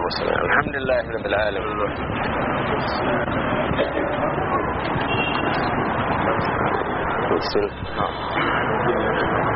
وسلم الحمد لله رب العالمين بسم الله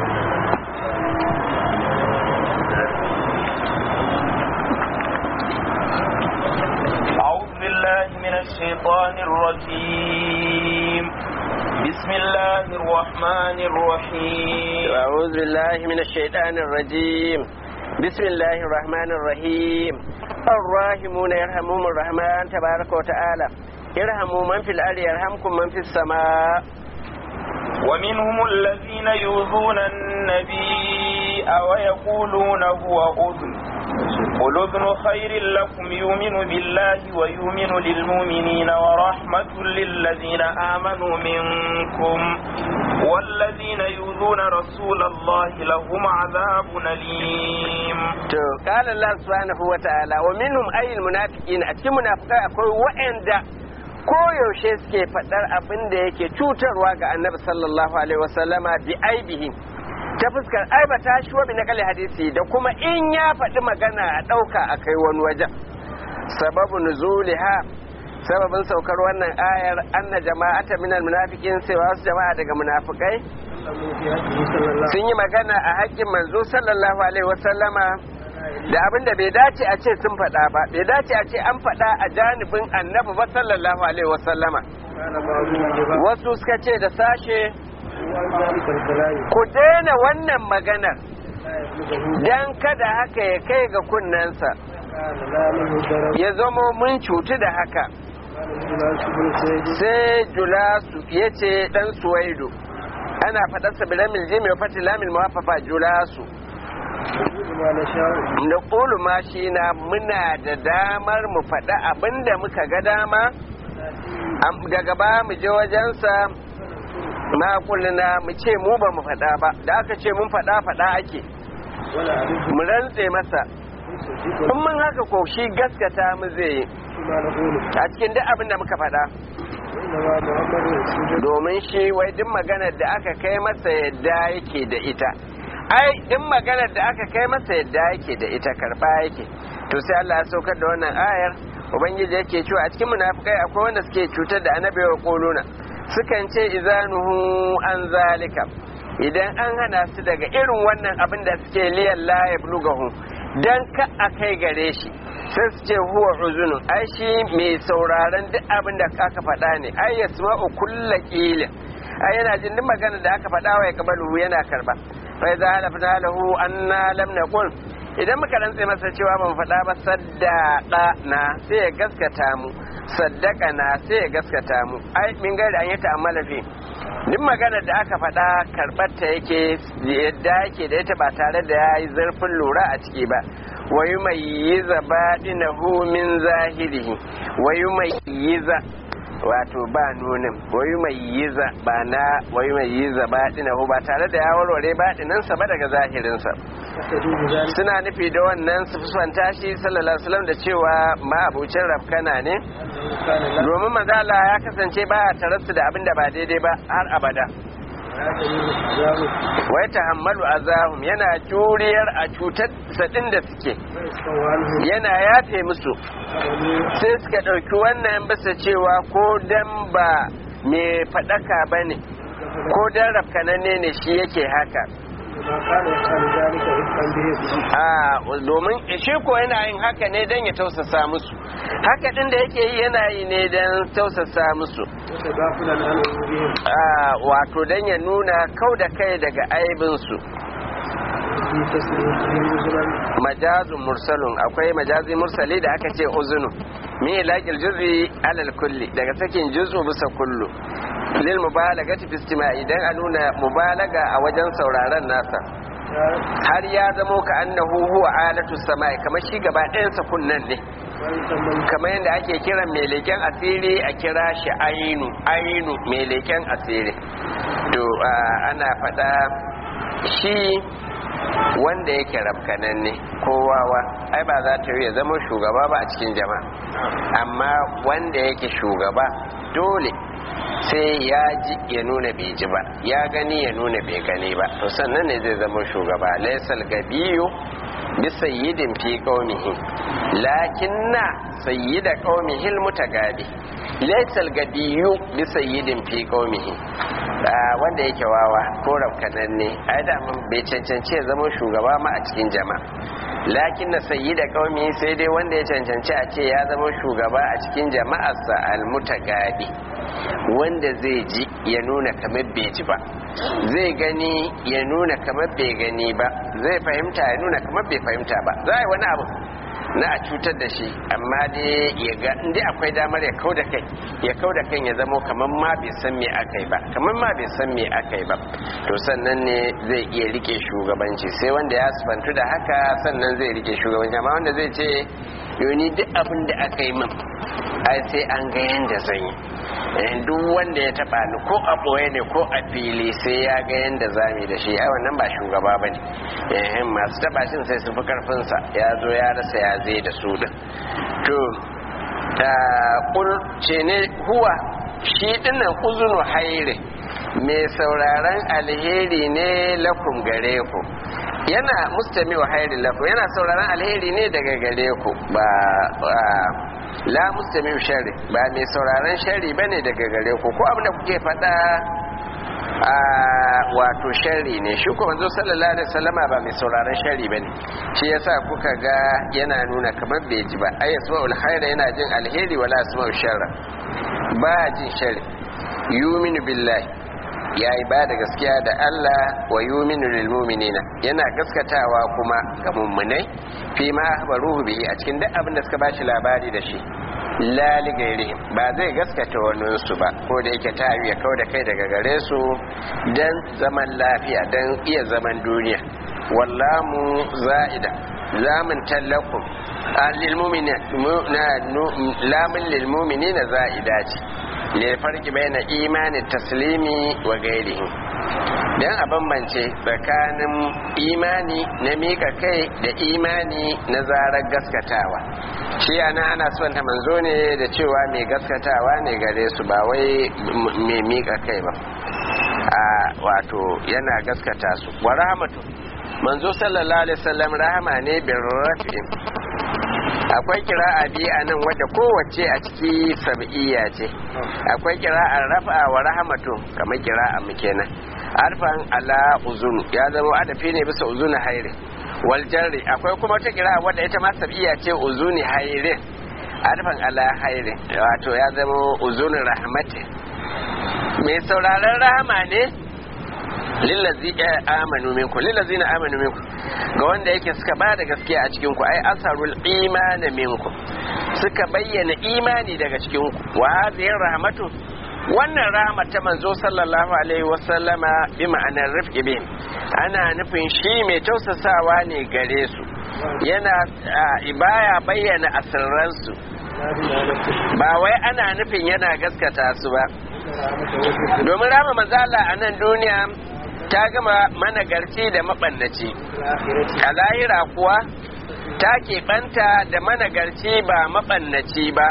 أعوذ بالله من الشيطان الرجيم بسم الله الرحمن الرحيم أعوذ بالله من الشيطان الرجيم بسم الله الرحمن الرحيم الراحمون يرحمهم الرحمن تبارك وتعالى يرحموا من في الأرض يرحمكم من في السماء ومنهم الذين يؤذون النبي ويقولون هو أذن قل أذن خير لكم يؤمن بالله ويؤمن للمؤمنين ورحمة للذين آمنوا منكم والذين يؤذون رسول الله لهم عذاب أليم to qala Allah subhanahu wa ta'ala wa minhum ayyul munafiqin a cikin munafikai akwai wa'anda koyaushe suke faɗar abin da yake cutarwa ga annabi sallallahu alaihi wasallama bi aibihi ta fuskar aibata shi wa bi naqali hadisi da kuma in ya faɗi magana a ɗauka a kai wani wajen sababu nuzuliha sababin saukar wannan ayar anna jama'ata minal munafiqin sai wasu jama'a daga munafikai sun yi magana a haƙƙin manzo sallallahu alaihi wasallama da abin da bai dace a ce sun faɗa ba bai dace a ce an faɗa a janibin annabi ba sallallahu alaihi wasallama wasu suka ce da sashe ku daina wannan maganar don kada haka ya kai ga kunnensa ya zamo mun cutu da haka sai julasu ya ce ɗan suwaido ana faɗarsa bilamil jimi wa fatilamil mawafafa julasu da ƙulu ma shi na muna da damar mu faɗa abin da muka ga dama daga ba mu je wajensa ma kulluna mu ce mu ba mu faɗa ba da aka ce mun faɗa faɗa ake mu rantse masa in mun haka ko shi gaskata mu zai yi a cikin duk abin da muka faɗa domin shi wai duk maganar da aka kai masa yadda yake da ita ai duk maganar da aka kai masa yadda yake da ita karba yake to sai Allah ya saukar da wannan ayar ubangiji yake cewa a cikin munafikai akwai wanda suke cutar da annabi wa quluna sukan ce izanuhu an zalika idan an hana su daga irin wannan abin da suke liyan la yablugahu dan ka a kai gare shi sai su ce huwa uzunun ai shi mai sauraron duk abin da aka faɗa ne ai yasma'u kulla qilin ai yana jin duk magana da aka faɗa wa ya kabalu yana karba fa idza halafna lahu anna lam naqul idan muka rantse masa cewa ban faɗa ba saddaka na sai ya gaskata mu saddaka na sai ya gaskata mu ai min gaida an yi ta'ammala fi duk magana da aka faɗa karɓar ta yake yadda yake da ita ba tare da ya yi zurfin lura a ciki ba wayu mai yi zaba min zahirihi wayu mai yi wato ba nunin wayu mai yiza ba na wayu mai yiza ba dinahu ba tare da ya warware ba dinansa ba daga zahirinsa suna nufi da wannan su fusanta shi sallallahu alaihi wasallam da cewa ma abucin rafkana ne domin mazala ya kasance ba a tarasu da abin da ba daidai ba har abada wai tahammalu azahum yana juriyar a cutar sadin da suke yana yafe musu sai suka ɗauki wannan bisa cewa ko dan ba mai faɗaka ba ne ko dan rafkananne ne shi yake haka a domin shi ko yana yin haka ne don ya tausasa musu haka din da yake yi yana yi ne don tausasa musu a wato don ya nuna kau da kai daga aibinsu majazun mursalun akwai majazi mursali da aka ce uzunu mi ilaqil juz'i alal kulli daga sakin juz'u bisa kullu lil mubalagati fi istima'i dan a nuna mubalaga a wajen sauraron nasa har ya zamo ka annahu huwa alatu sama'i kamar shi gaba ɗayansa kunnan ne kamar yadda ake kiran mai leken asiri a kira shi ainu ainu mai leken asiri to ana faɗa shi wanda yake rafkanan ne kowawa ai ba za ta yi ya zama shugaba ba a cikin jama'a amma wanda yake shugaba dole sai ya ji ya nuna bai ji ba ya gani ya nuna bai gani ba to sannan ne zai zama shugaba laisal gabiyu bi sayyidin fi qaumihi lakinna sayyida qaumihi almutagabi laysa algabiyu bi sayyidin fi qaumihi wanda yake wawa ko rafkananne ai da mun bai cancanci ya zama shugaba ma a cikin jama'a lakin na sayi da kaumi sai dai wanda ya cancanci a ce ya zama shugaba a cikin jama'arsa almutagabi wanda zai ji ya nuna kamar bai ji ba zai gani ya nuna kamar bai gani ba zai fahimta ya nuna kamar bai fahimta ba za a yi wani abu na a cutar da shi amma dai ya ga inda akwai damar ya kau da kai ya kau da kan ya zamo kamar ma bai san me aka yi ba kamar ma bai san me aka yi ba to sannan ne zai iya rike shugabanci sai wanda ya sufantu da haka sannan zai rike shugabanci amma wanda zai ce yoni duk abin da aka yi min ai sai an ga yanda zan yi duk wanda ya taba ni ko a ɓoye ne ko a fili sai ya ga yanda zami da shi ai wannan ba shugaba ba ne masu taba shin sai su fi karfinsa ya zo ya rasa ya zai da su din to ta ce ne huwa shi dinnan uzunu haire mai sauraron alheri ne lakum gare ku yana mustami wa hairi lakum yana sauraron alheri ne daga gare ku ba la mustami shari ba mai sauraron shari bane daga gare ku ko abin da kuke faɗa a wato shari ne shi kuma manzo sallallahu alaihi wasallama ba mai sauraron shari bane shi yasa kuka ga yana nuna kamar bai ji ba ay yasma'ul khaira yana jin alheri wala yasma'u sharra ba jin shari yuminu billahi yayi ba da gaskiya da Allah wa yuminu lil mu'minina yana gaskatawa kuma ga mummunai fi ma akhbaruhu bihi a cikin duk abin da suka bashi labari da shi lali gairihim ba zai gaskata waninsu ba ko da yake ta ya kau da kai daga gare su don zaman lafiya don iya zaman duniya wallamu za'ida zamun tallakum lamun lilmumini na za'ida ce ne farki bai na imanin taslimi wa gairihi don a bambance tsakanin imani na mika kai da imani na zarar gaskatawa shi ana ana son ta manzo ne da cewa mai gaskatawa ne gare su ba wai mai mika kai ba a wato yana gaskata su wa rahmatu manzo sallallahu alaihi wasallam rahama ne bin rafi akwai kira'a biyu a nan wadda kowace a ciki sab'iyya ce akwai kira'a rafa wa rahmatu kamar kira'a mu kenan arfan ala uzunu ya zama adafi ne bisa uzunu haire wal jarri akwai kuma wata kira'a wadda ita ma sab'iyya ce uzuni haire arfan ala haire wato ya zama uzunu rahmati mai sauraron rahama ne lillazi amanu minku lillazi na amanu minku ga wanda yake suka ba da gaskiya a cikin ku ai asarul imani minku suka bayyana imani daga cikin ku wa hadhihi rahmatu wannan rahmat ta manzo sallallahu alaihi wasallama bi ma'anar rifqi bihim ana nufin shi mai tausasawa ne gare su yana baya bayyana asirransu ba wai ana nufin yana gaskata su ba domin rama manzala a nan duniya ta gama managarci da maɓannaci a lahira kuwa ta keɓanta da managarci ba maɓannaci ba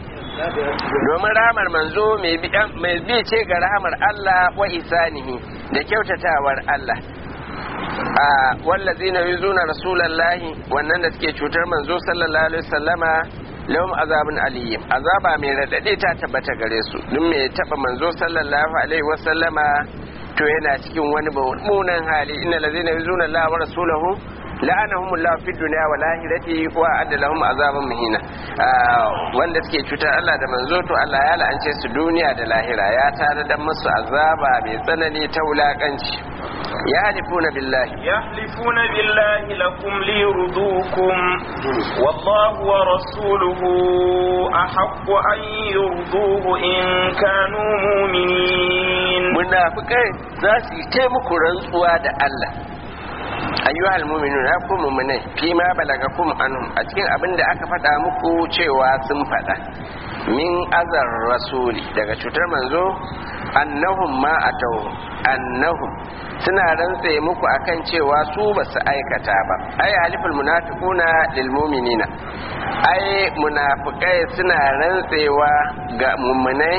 domin rahamar manzo mai bi ce ga rahamar Allah wa isanihi da kyautatawar Allah a wallazi na yi zuna rasulallahi wannan da suke cutar manzo sallallahu alaihi wasallama lahum azabun aliyyim azaba mai radade ta tabbata gare su duk mai taba manzo sallallahu alaihi wasallama to yana cikin wani mummunan hali inna lazina yuzuna Allah wa rasulahu la'anahum Allah fi dunya wal akhirati wa adda lahum azaban muhina wanda suke cutar Allah da manzo to Allah ya la'ance su duniya da lahira ya tare da musu azaba mai tsanani ta wulakanci يحلفون بالله يحلفون بالله لكم ليرضوكم والله ورسوله أحق أن يرضوه إن كانوا مؤمنين munafikai za su yi taimako rantsuwa da Allah ayyuhal mu'minun ya ku mu'minai fi ma balagakum anhum a cikin abin da aka faɗa muku cewa sun faɗa min azar rasuli daga cutar manzo annahum ma atau annahum suna rantse muku akan cewa su ba su aikata ba ai haliful munafiquna lil mu'minina ai munafikai suna rantsewa ga mummunai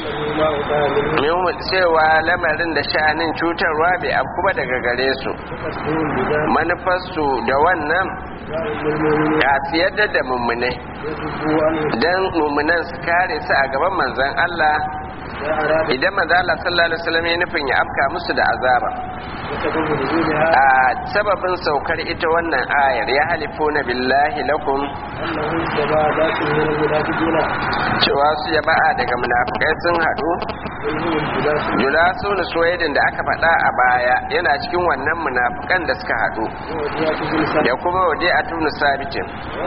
cewa lamarin da sha'anin cutarwa bai afku ba daga gare su manufarsu da wannan ya siyar da mummunai don mummunan su kare su a gaban manzon Allah idan manzo Allah sallallahu alaihi wasallam ya nufin ya afka musu da azaba a sababin saukar ita wannan ayar ya halifuna billahi lakum cewa su ya ba'a daga munafikai sun haɗu julasu na suwaidin da aka faɗa a baya yana cikin wannan munafikan da suka haɗu da kuma waje a tunu sabitin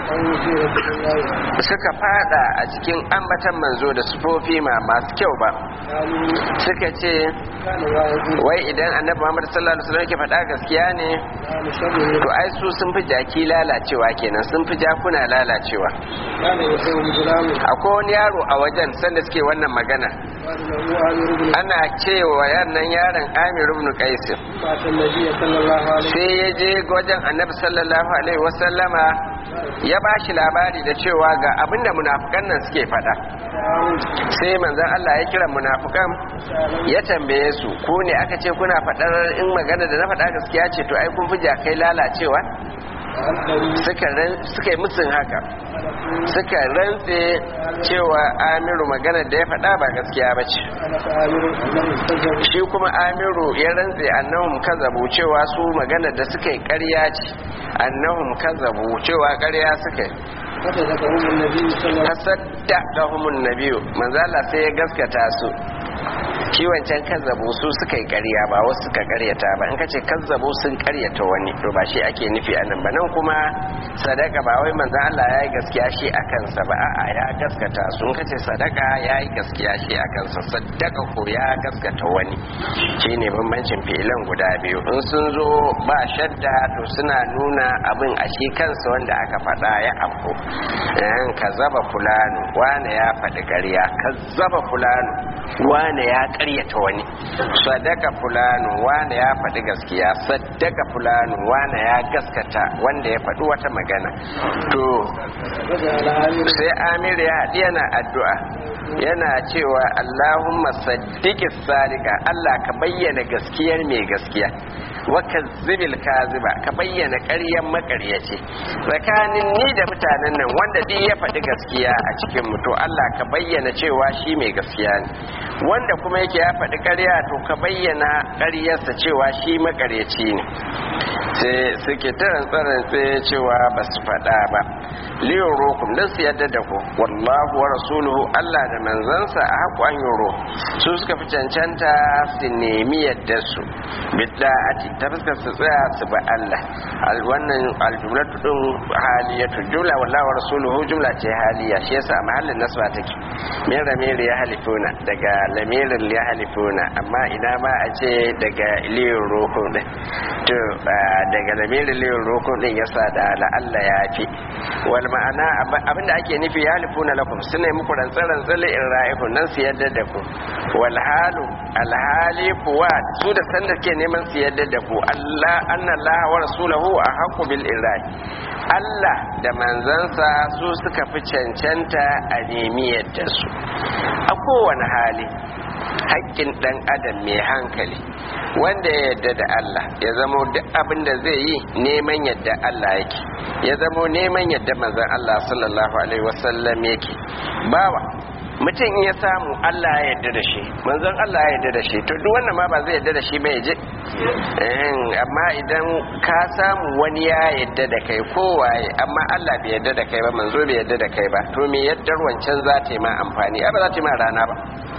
suka fada a cikin ambatan manzo da sufofi ma masu kyau ba suka ce wai idan annabi Muhammad sallallahu alaihi wasallam ke faɗa gaskiya ne to ai su sun fi jaki lalacewa kenan sun fi jakuna lalacewa akwai wani yaro a wajen sanda suke wannan magana ana cewa yannan yaron Amir ibn Qais sai ya je wajen annabi sallallahu alaihi wasallama ya ba shi labari da cewa ga abinda munafukan nan suke faɗa sai manzon Allah ya kira munafukan ya tambaye su ku ne aka ce kuna faɗar in magana da na faɗa gaskiya ce to ai kun fi kai lalacewa suka yi musun haka suka rantse cewa amiru magana da ya faɗa ba gaskiya ba ce shi kuma amiru ya rantse annahum kazabu cewa su magana da suka yi ƙarya ce annahum kazabu cewa ƙarya suka yi tasadda da humun nabiyu manzala sai ya gaskata su shi wancan kazzabu su suka yi ƙarya ba wasu suka ƙaryata ba in ka ce kazzabu sun ƙaryata wani to ba shi ake nufi a nan ba nan kuma sadaka ba wai manzan Allah ya yi gaskiya shi a kansa ba a'a ya gaskata su in ka ce sadaka ya yi gaskiya shi a kansa sadaka ko ya gaskata wani shi ne bambancin fi'ilan guda biyu in sun zo ba shadda to suna nuna abin a shi kansa wanda aka faɗa ya afko ka zaba fulano wane ya faɗi ƙarya ka zaba fulano wane ya ƙaryata wani sadaka fulano wane ya faɗi gaskiya sadaka fulano wane ya gaskata wanda ya faɗi wata magana to sai amir ya haɗi yana addu'a yana cewa allahumma saddiki sadika allah ka bayyana gaskiyar mai gaskiya waka zibil kaziba ka bayyana ƙaryan makaryaci tsakanin ni da mutanen nan wanda duk ya faɗi gaskiya a cikin mu to Allah ka bayyana cewa shi mai gaskiya ne wanda kuma yake ya faɗi ƙarya to ka bayyana ƙaryarsa cewa shi makaryaci ne sai suke taran tsarin sai cewa ba su faɗa ba liyon rokum don su yadda da ku wallahu wa rasuluhu Allah da manzansa a haƙu an yoro su suka fi cancanta su nemi yadda su bidda'ati ta fuskar su tsaya su ba Allah wannan aljumlatu din haliyatu jumla wallahu wa rasuluhu jumla ce haliya shi yasa mahallin nasba take min ramiri ya halifuna daga lamirin ya halifuna amma ina ma a ce daga liyon rokum din to daga lamirin liyon rokum din yasa da la'alla ya fi wal ma'ana abinda ake nufi ya halifuna lakum suna muku rantsar-rantsar in ra'ihun nan su yadda da ku wal halu alhali kuwa su da sanda ke neman su yadda da ku Allah anna Allah wa rasulahu a haqqu bil irai Allah da manzansa su suka fi cancanta a nemi yadda su a kowane hali haƙƙin ɗan adam mai hankali wanda ya yadda da Allah ya zamo duk abin da zai yi neman yadda Allah yake ya zamo neman yadda manzon Allah sallallahu alaihi wasallam yake bawa mutum in ya samu Allah ya yarda da shi manzon Allah ya yarda da shi to duk wannan ma ba zai yarda da shi ba ya je amma idan ka samu wani ya yarda da kai kowaye amma Allah bai yarda da kai ba manzo bai yarda da kai ba to me yaddar wancan za ta yi ma amfani ai ba za ta yi ma rana ba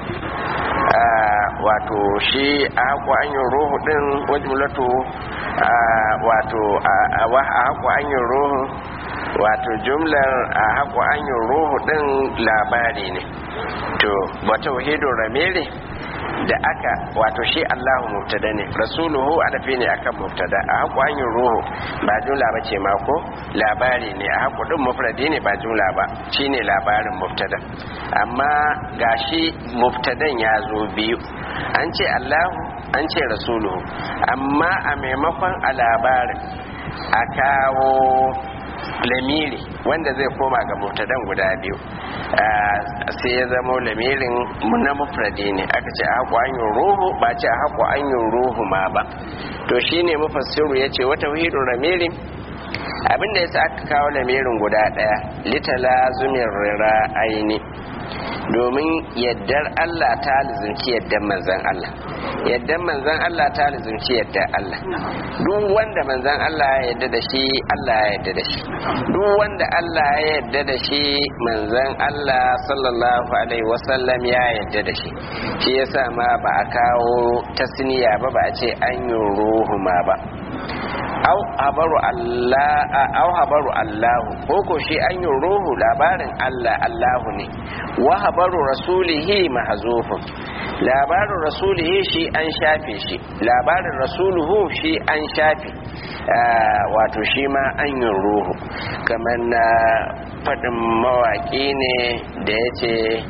wato shi a haku an yi ruhu din wajmulatu wato a haku an yi ruhu wato jumlar a haku an yi ruhu din labari ne to wata wahidun ramiri da aka wato shi Allahu mubtada ne rasuluhu adafi ne akan mubtada a haƙu hanyar ruhu ba jumla ba ce mako labari ne a haƙu ɗin mufradi ne ba jumla ba shine labarin mubtada amma gashi mubtadan ya zo biyu an ce Allahu an ce rasuluhu amma a maimakon a labarin a kawo lamiri wanda zai koma ga mubtadan guda biyu sai ya zama lamirin na mufradi ne aka ce a haƙo hanyar ruhu ba ce a haƙo hanyar ruhu ma ba to shine mufassiru ya ce wata wahidun lamirin abinda ya sa aka kawo lamirin guda ɗaya litala zumin rira aini domin yaddar Allah ta lizunci yaddar manzan Allah yaddar manzan Allah ta lizunci yaddar Allah duk wanda manzan Allah ya yadda da shi Allah ya yadda da shi duk wanda Allah ya yadda da shi manzan Allah sallallahu alaihi wasallam ya yadda da shi shi yasa ma ba a kawo tasniya ba ba a ce an yi ruhu ma ba au habaru Allah au habaru Allahu ko ko shi an yi ruhu labarin Allah Allahu ne wa habaru rasulihi mahzufun labarin rasulihi shi an shafe shi labarin rasuluhu shi an shafe wato shi ma an yi ruhu kamar na faɗin mawaƙi ne da ya ce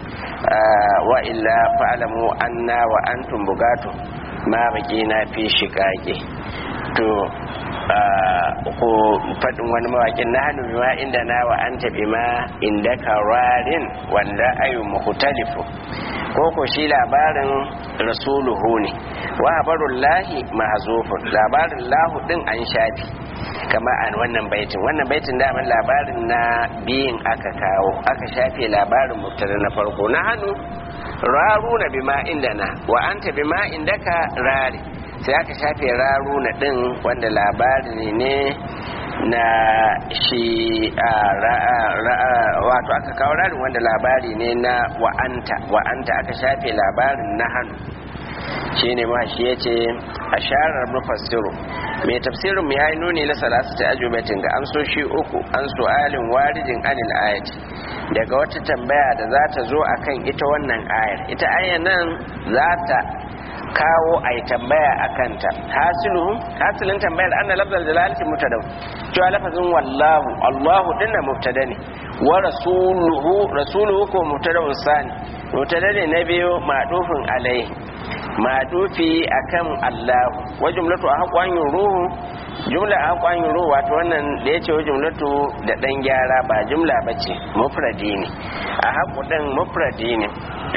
wa illa fa'alamu anna wa antum bugatu ma baƙi na fi shiƙaƙe to ko faɗin wani mawaƙin na hannu bima inda na wa an taɓi ma inda kararin wanda ayu muhtalifu ko ko shi labarin rasuluhu ne wa habarun lahi mahazufun labarin lahu din an shafi kama a wannan baitin wannan baitin daman labarin na biyin aka kawo aka shafe labarin mubtada na farko na hannu raruna bima inda na wa anta bima indaka rari sai aka shafe raruna din wanda labari ne na shi wato aka kawo rarin wanda labari ne na wa'anta wa'anta aka shafe labarin na hannu shi ne ma shi ya ce a sharar mufassiru mai tafsirin ya yi nuni na salasu ta ajubatin ga amsoshi uku an su'alin warijin anil ayat daga wata tambaya da za ta zo akan ita wannan ayar ita ayar nan za ta kawo a yi tambaya a kanta hasilin tambayar an na lafzar jalalci mutadau cewa lafazin wallahu allahu dinna mubtada ne wa rasuluhu rasuluhu ko mubtada'un sani mubtada ne na biyu madufin alai madufi akan allahu wa jumlatu a haƙon ruhu jumla a haƙon ruhu wato wannan da ya ce wa jumlatu da ɗan gyara ba jumla ba ce mufradi ne a haƙu ɗin mufradi ne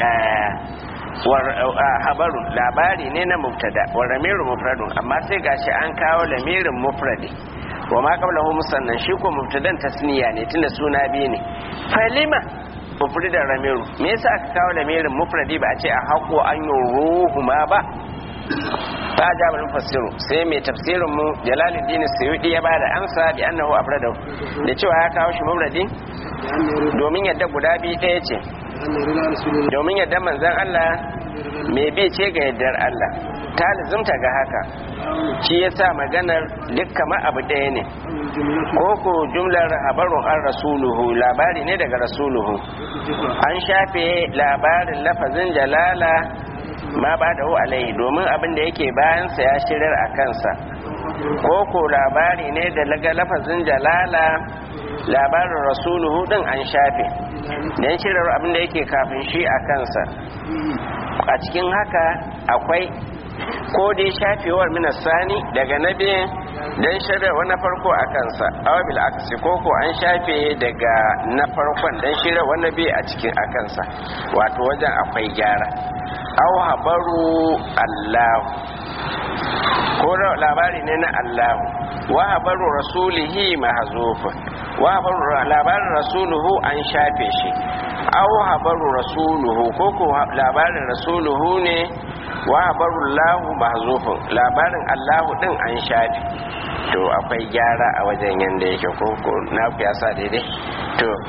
habarun labari ne na mubtada wa ramiru mufradun amma sai gashi an kawo lamirin mufradi wa ma qablahu musannan shi ko mubtadan tasniya ne tunda suna biyu ne falima mufridan ramiru me yasa aka kawo lamirin mufradi ba a ce a hako an yi ruhu ma ba ta jabal mufassiru sai mai tafsirin mu jalaluddin suyudi ya bada amsa bi annahu afradahu da cewa ya kawo shi mufradi domin yadda guda biyu ɗaya ce domin yadda manzan Allah mai bi ce ga yaddar Allah ta lizumta ga haka shi ya sa maganar duk kama abu ɗaya ne ko ko jumlar habarun an rasuluhu labari ne daga rasuluhu an shafe labarin lafazin jalala ma ba da alaihi domin abin da yake bayansa ya shirar a kansa ko ko labari ne da laga lafazin jalala labarin rasuluhu din an shafe don shirar abin da yake kafin shi a kansa a cikin haka akwai ko dai shafewar minasani daga na biyan don shirarwa na farko a kansa awabil aksi ko ko an shafe daga na farkon don shirarwa na biyu a cikin a kansa wato wajen akwai gyara au habaru allahu ko labari ne na allahu wa habaru rasulihi mahzufun wa habaru labarin rasuluhu an shafe shi aw habaru rasuluhu ko ko labarin rasuluhu ne wa habaru lahu mahzufun labarin allahu din an shafe to akwai gyara a wajen yanda yake ko ko na ku yasa daidai to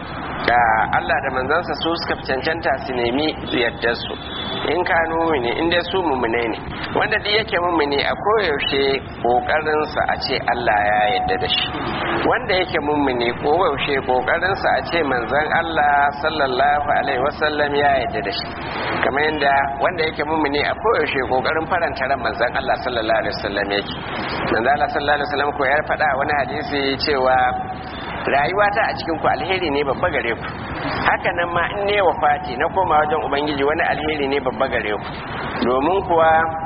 da Allah da manzansa su suka fi cancanta su nemi yardar su in ka mumini in dai su mumine ne wanda duk yake mumini a koyaushe kokarin sa a ce Allah ya yarda da shi wanda yake mumini koyaushe kokarin sa a ce manzon Allah sallallahu alaihi wasallam ya yarda da shi kamar yadda wanda yake mumini a koyaushe kokarin faranta ran manzon Allah sallallahu alaihi wasallam yake manzon Allah sallallahu alaihi wasallam ko ya faɗa wani hadisi cewa rayuwata a cikin ku alheri ne babba gare ku haka nan ma in ne wafati na koma wajen ubangiji wani alheri ne babba gare ku domin kuwa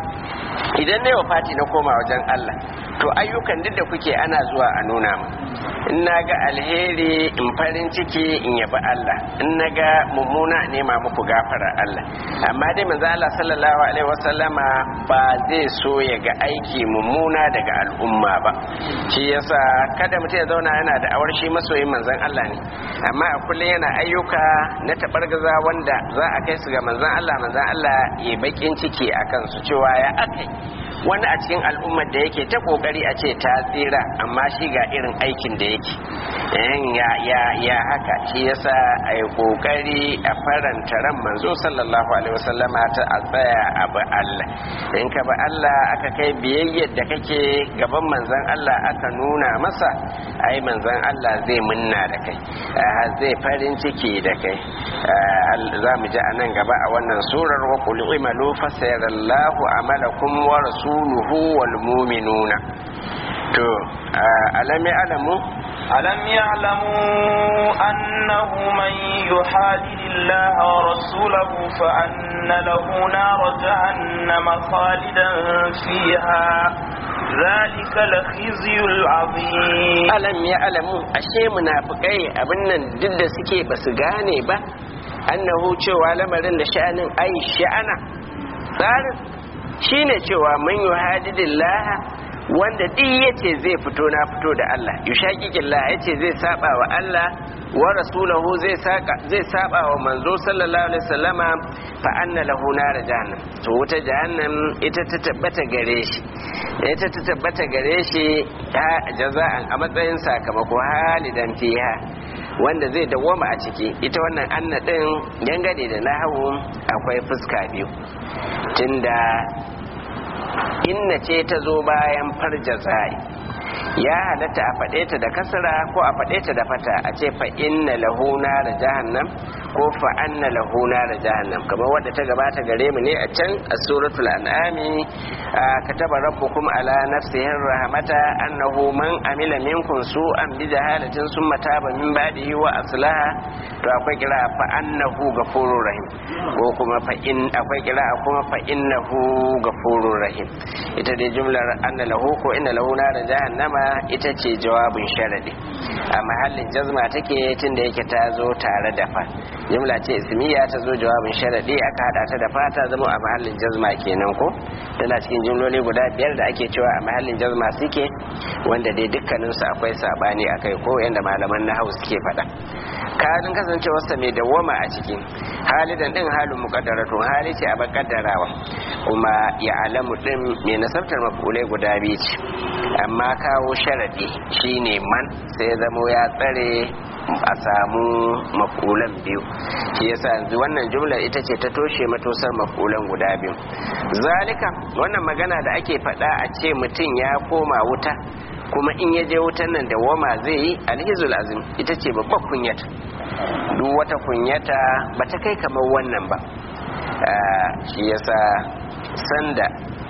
idan ne wafati na koma wajen Allah to ayyukan duk da kuke ana zuwa a nuna mu in na ga alheri in farin ciki in yabi Allah in na ga mummuna nema muku gafarar Allah amma dai manzo Allah sallallahu alaihi wasallama ba zai so ya ga aiki mummuna daga al'umma ba shi yasa kada mutum ya zauna yana da awar shi masoyin manzon Allah ne amma a kullum yana ayyuka na tabargaza wanda za a kai su ga manzon Allah manzon Allah ya bakin ciki akan su cewa ya akai wani a cikin al'ummar da yake ta kokari a ce ta tsira amma shi ga irin aikin da yake ya ya ya haka shi yasa a yi kokari a faranta ran manzo sallallahu alaihi wasallama ta a tsaya a bi Allah in ka bi Allah aka kai biyayyar da kake gaban manzon Allah aka nuna masa ai manzon Allah zai munna da kai zai farin ciki da kai za mu ji a nan gaba a wannan surar wa qul imalu fasayarallahu amalakum wa rasuluhu wal mu'minuna to alami alamu ألم يعلموا أنه من يحادد الله ورسوله فأن له نار جهنم خالدا فيها ذلك الخزي العظيم ألم يعلموا أشياء منافقين أبنا ضد سكي بس غاني با أنه cewa lamarin da sha'anin ai sha'ana tsarin shine cewa man yuhadidillaha wanda duk yace zai fito na fito da Allah yushaqiqillah yace zai saba wa Allah wa rasulahu zai saka zai saba wa manzo sallallahu alaihi wasallama fa anna lahu nar jahannam to wuta jahannam ita ta tabbata gare shi ita ta tabbata gare shi jaza'an a matsayin sakamako halidan fiha wanda zai dawwama a ciki ita wannan anna din dangane da nahawu akwai fuska biyu tunda inna ce ta zo bayan farja zai ya halatta a faɗe ta da kasara ko a faɗe ta da fata a ce fa inna lahu da jahannam ko fa anna lahu da jahannam kamar wadda ta gabata gare mu ne a can a suratul an'ami kataba rabbukum ala nafsihi rahmata annahu man amila minkum su'an bi jahalatin summa taba min ba'dihi wa aslaha to akwai kira fa annahu ghafurur rahim ko kuma fa in akwai kira kuma fa innahu ghafurur rahim ita dai jumlar anna lahu ko inna lahu da jahannama ita ce jawabin sharadi a mahallin jazma take tunda yake ta zo tare da fa jumla ce ismiya ta zo jawabin sharadi aka hada ta da fa ta zama a mahallin jazma kenan ko tana cikin jumloli guda biyar da ake cewa a mahallin jazma suke wanda dai dukkanin su akwai sabani akai ko yanda malaman nahwu suke faɗa kalin kasancewarsa mai dawwama a cikin halidan din halin muqaddaratun hali ce a bakaddarawa kuma ya alamu din mai nasabtar mafulai guda biyu ce amma kawo sharadi shine man sai zamo ya tsare a samu makulan biyu shi yasa yanzu wannan jumlar ita ce ta toshe matosar makulan guda biyu zalika wannan magana da ake faɗa a ce mutum ya koma wuta kuma in ya je wutan nan da wama zai yi alhizul azim ita ce babbar kunyata duk wata kunyata ba ta kai kamar wannan ba shi yasa sanda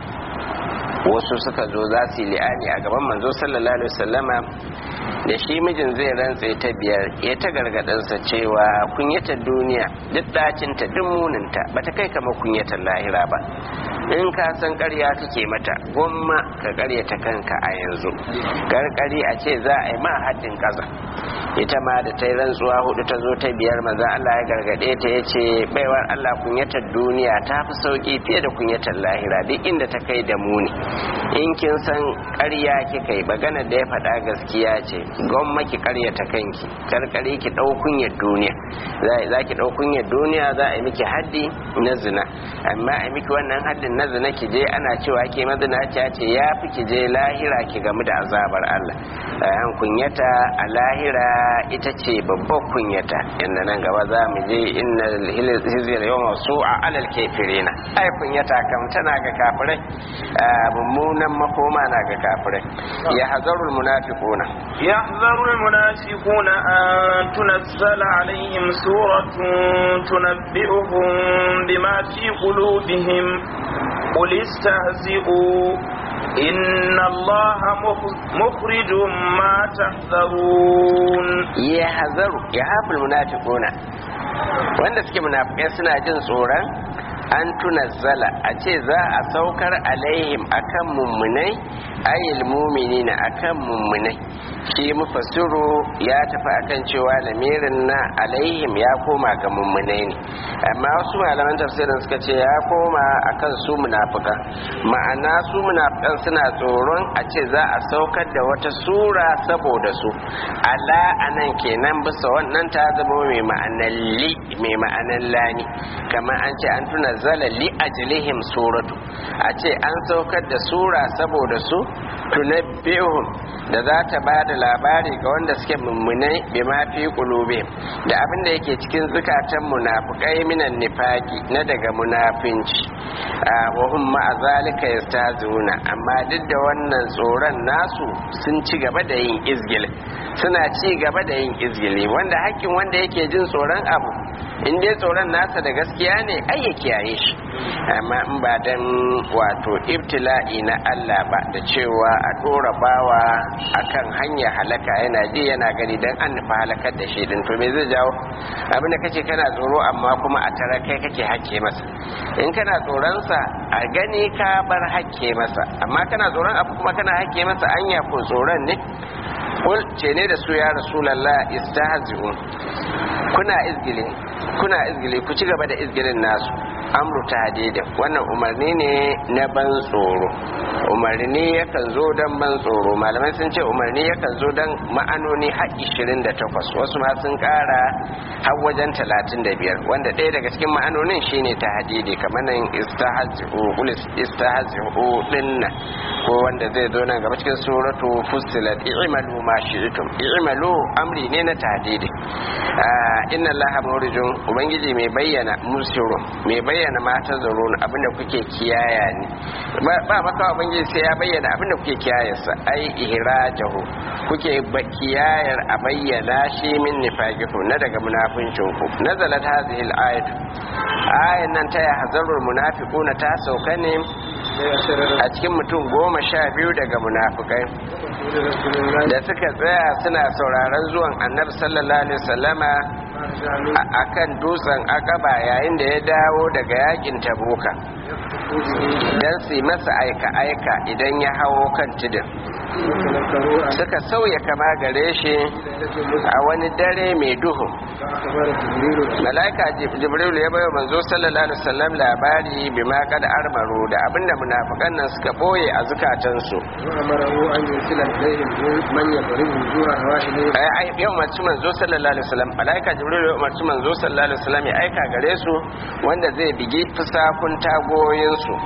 wasu suka zo za su yi li'ani a gaban manzo sallallahu alaihi wasallama da shi mijin zai rantse ta biyar ya ta gargadansa cewa kunyatar duniya duk dacinta duk muninta ba ta kai kamar kunyatar lahira ba in ka san ƙarya kake mata gwamma ka ƙaryata kanka a yanzu karkari a ce za a yi ma haddin kaza ita ma da ta yi rantsuwa hudu ta zo ta biyar maza Allah ya gargade ta ya ce baiwar Allah kunyatar duniya ta fi sauki fiye da kunyatar lahira duk inda ta kai da muni in kin san ƙarya kika yi magana da ya faɗa gaskiya ce gwamma ki ƙaryata kanki karkari ki ɗau kunyar duniya za ki ɗau kunyar duniya za a yi miki haddi na zina amma a miki wannan haddin na zina ki je ana cewa ke mazinaciya ce ya fi ki je lahira ki gamu da azabar Allah an kunyata a lahira ita ce babbar kunyata inda nan gaba za mu je inna hizir yawma su'a alal kafirina ai kunyata kam tana ga kafirai mummunan makoma na ga kafirai ya hazarul munafiquna يحذر المنافقون أن تنزل عليهم سورة تنبئهم بما في قلوبهم قل استهزئوا إن الله مخرج ما تحذرون يحذر يحذر المنافقون wanda suke munafikai suna jin tsoron an tunazzala a ce za a saukar alaihim akan mummunai ayyul muminina akan mummunai shi mufassiru ya tafi akan cewa lamirin na alaihim ya koma ga mummunai ne amma wasu malaman tafsirin suka ce ya koma akan su munafikan ma'ana su munafikan suna tsoron a ce za a saukar da wata sura saboda su ala anan kenan bisa wannan ta zama mai ma'anar li mai ma'anar lani kamar an ce an tuna zala li ajlihim suratu a ce an saukar da sura saboda su tunabbihum da za ta ba da labari ga wanda suke mummunai bi ma fi qulubi da abin da yake cikin zukatan munafikai minan nifaki na daga munafinci wa hum ma zalika yastazuna amma duk da wannan tsoron nasu sun ci gaba da yin izgil suna ci gaba da yin izgili wanda hakkin wanda yake jin tsoron abu in dai tsoron nasa da gaskiya ne ai ya kiyaye shi amma in ba dan wato ibtila'i na Allah ba da cewa a dora bawa akan hanya halaka yana ji yana gani dan an nufa halakar da shi din to me zai jawo abin da kace kana tsoro amma kuma a tara kai kake hakke masa in kana tsoron sa a gani ka bar hakke masa amma kana tsoron abu kuma kana hakke masa anya ko tsoron ne kul ce ne da su ya rasulallah istahzi'un kuna izgili kuna izgili ku ci gaba da izgilin nasu amru tahdid wannan umarni ne na ban tsoro umarni yakan zo dan ban tsoro malamai sun ce umarni yakan zo dan ma'anoni har 28 wasu ma sun kara har wajen 35 wanda ɗaya daga cikin ma'anonin shine tahdidi kamar nan istahzi'u qul istahzi'u dinna ko wanda zai zo nan gaba cikin suratu fussilat i'malu ma shi'tum i'malu amri ne na tahdidi inna allaha murijun ubangiji mai bayyana musiru mai bayyana mata zarun abinda kuke kiyaya ne ba maka ubangiji sai ya bayyana abinda kuke kiyayarsa ai ihrajahu kuke kiyayar a bayyana shi min nifaqikum na daga munafincin ku nazalat hadhihi al-ayat ayan nan ta yahzarul munafiquna ta sauka ne a cikin mutum goma sha biyu daga munafukai da suka tsaya suna sauraron zuwan annabi sallallahu alaihi wasallama a kan dutsen akaba yayin da ya dawo daga yakin tabuka don su yi masa aika-aika idan ya hawo kan tudun suka sauya kama gare shi a wani dare mai duhu malaika jibril ya bayo manzo sallallahu alaihi wasallam labari bi ma kad armaru da abinda munafikan nan suka boye a zukatansu ai ai yau mace manzo sallallahu alaihi wasallam malaika jibril ya umarci manzo sallallahu alaihi wasallam ya aika gare su wanda zai bigi fusakun tagoyin su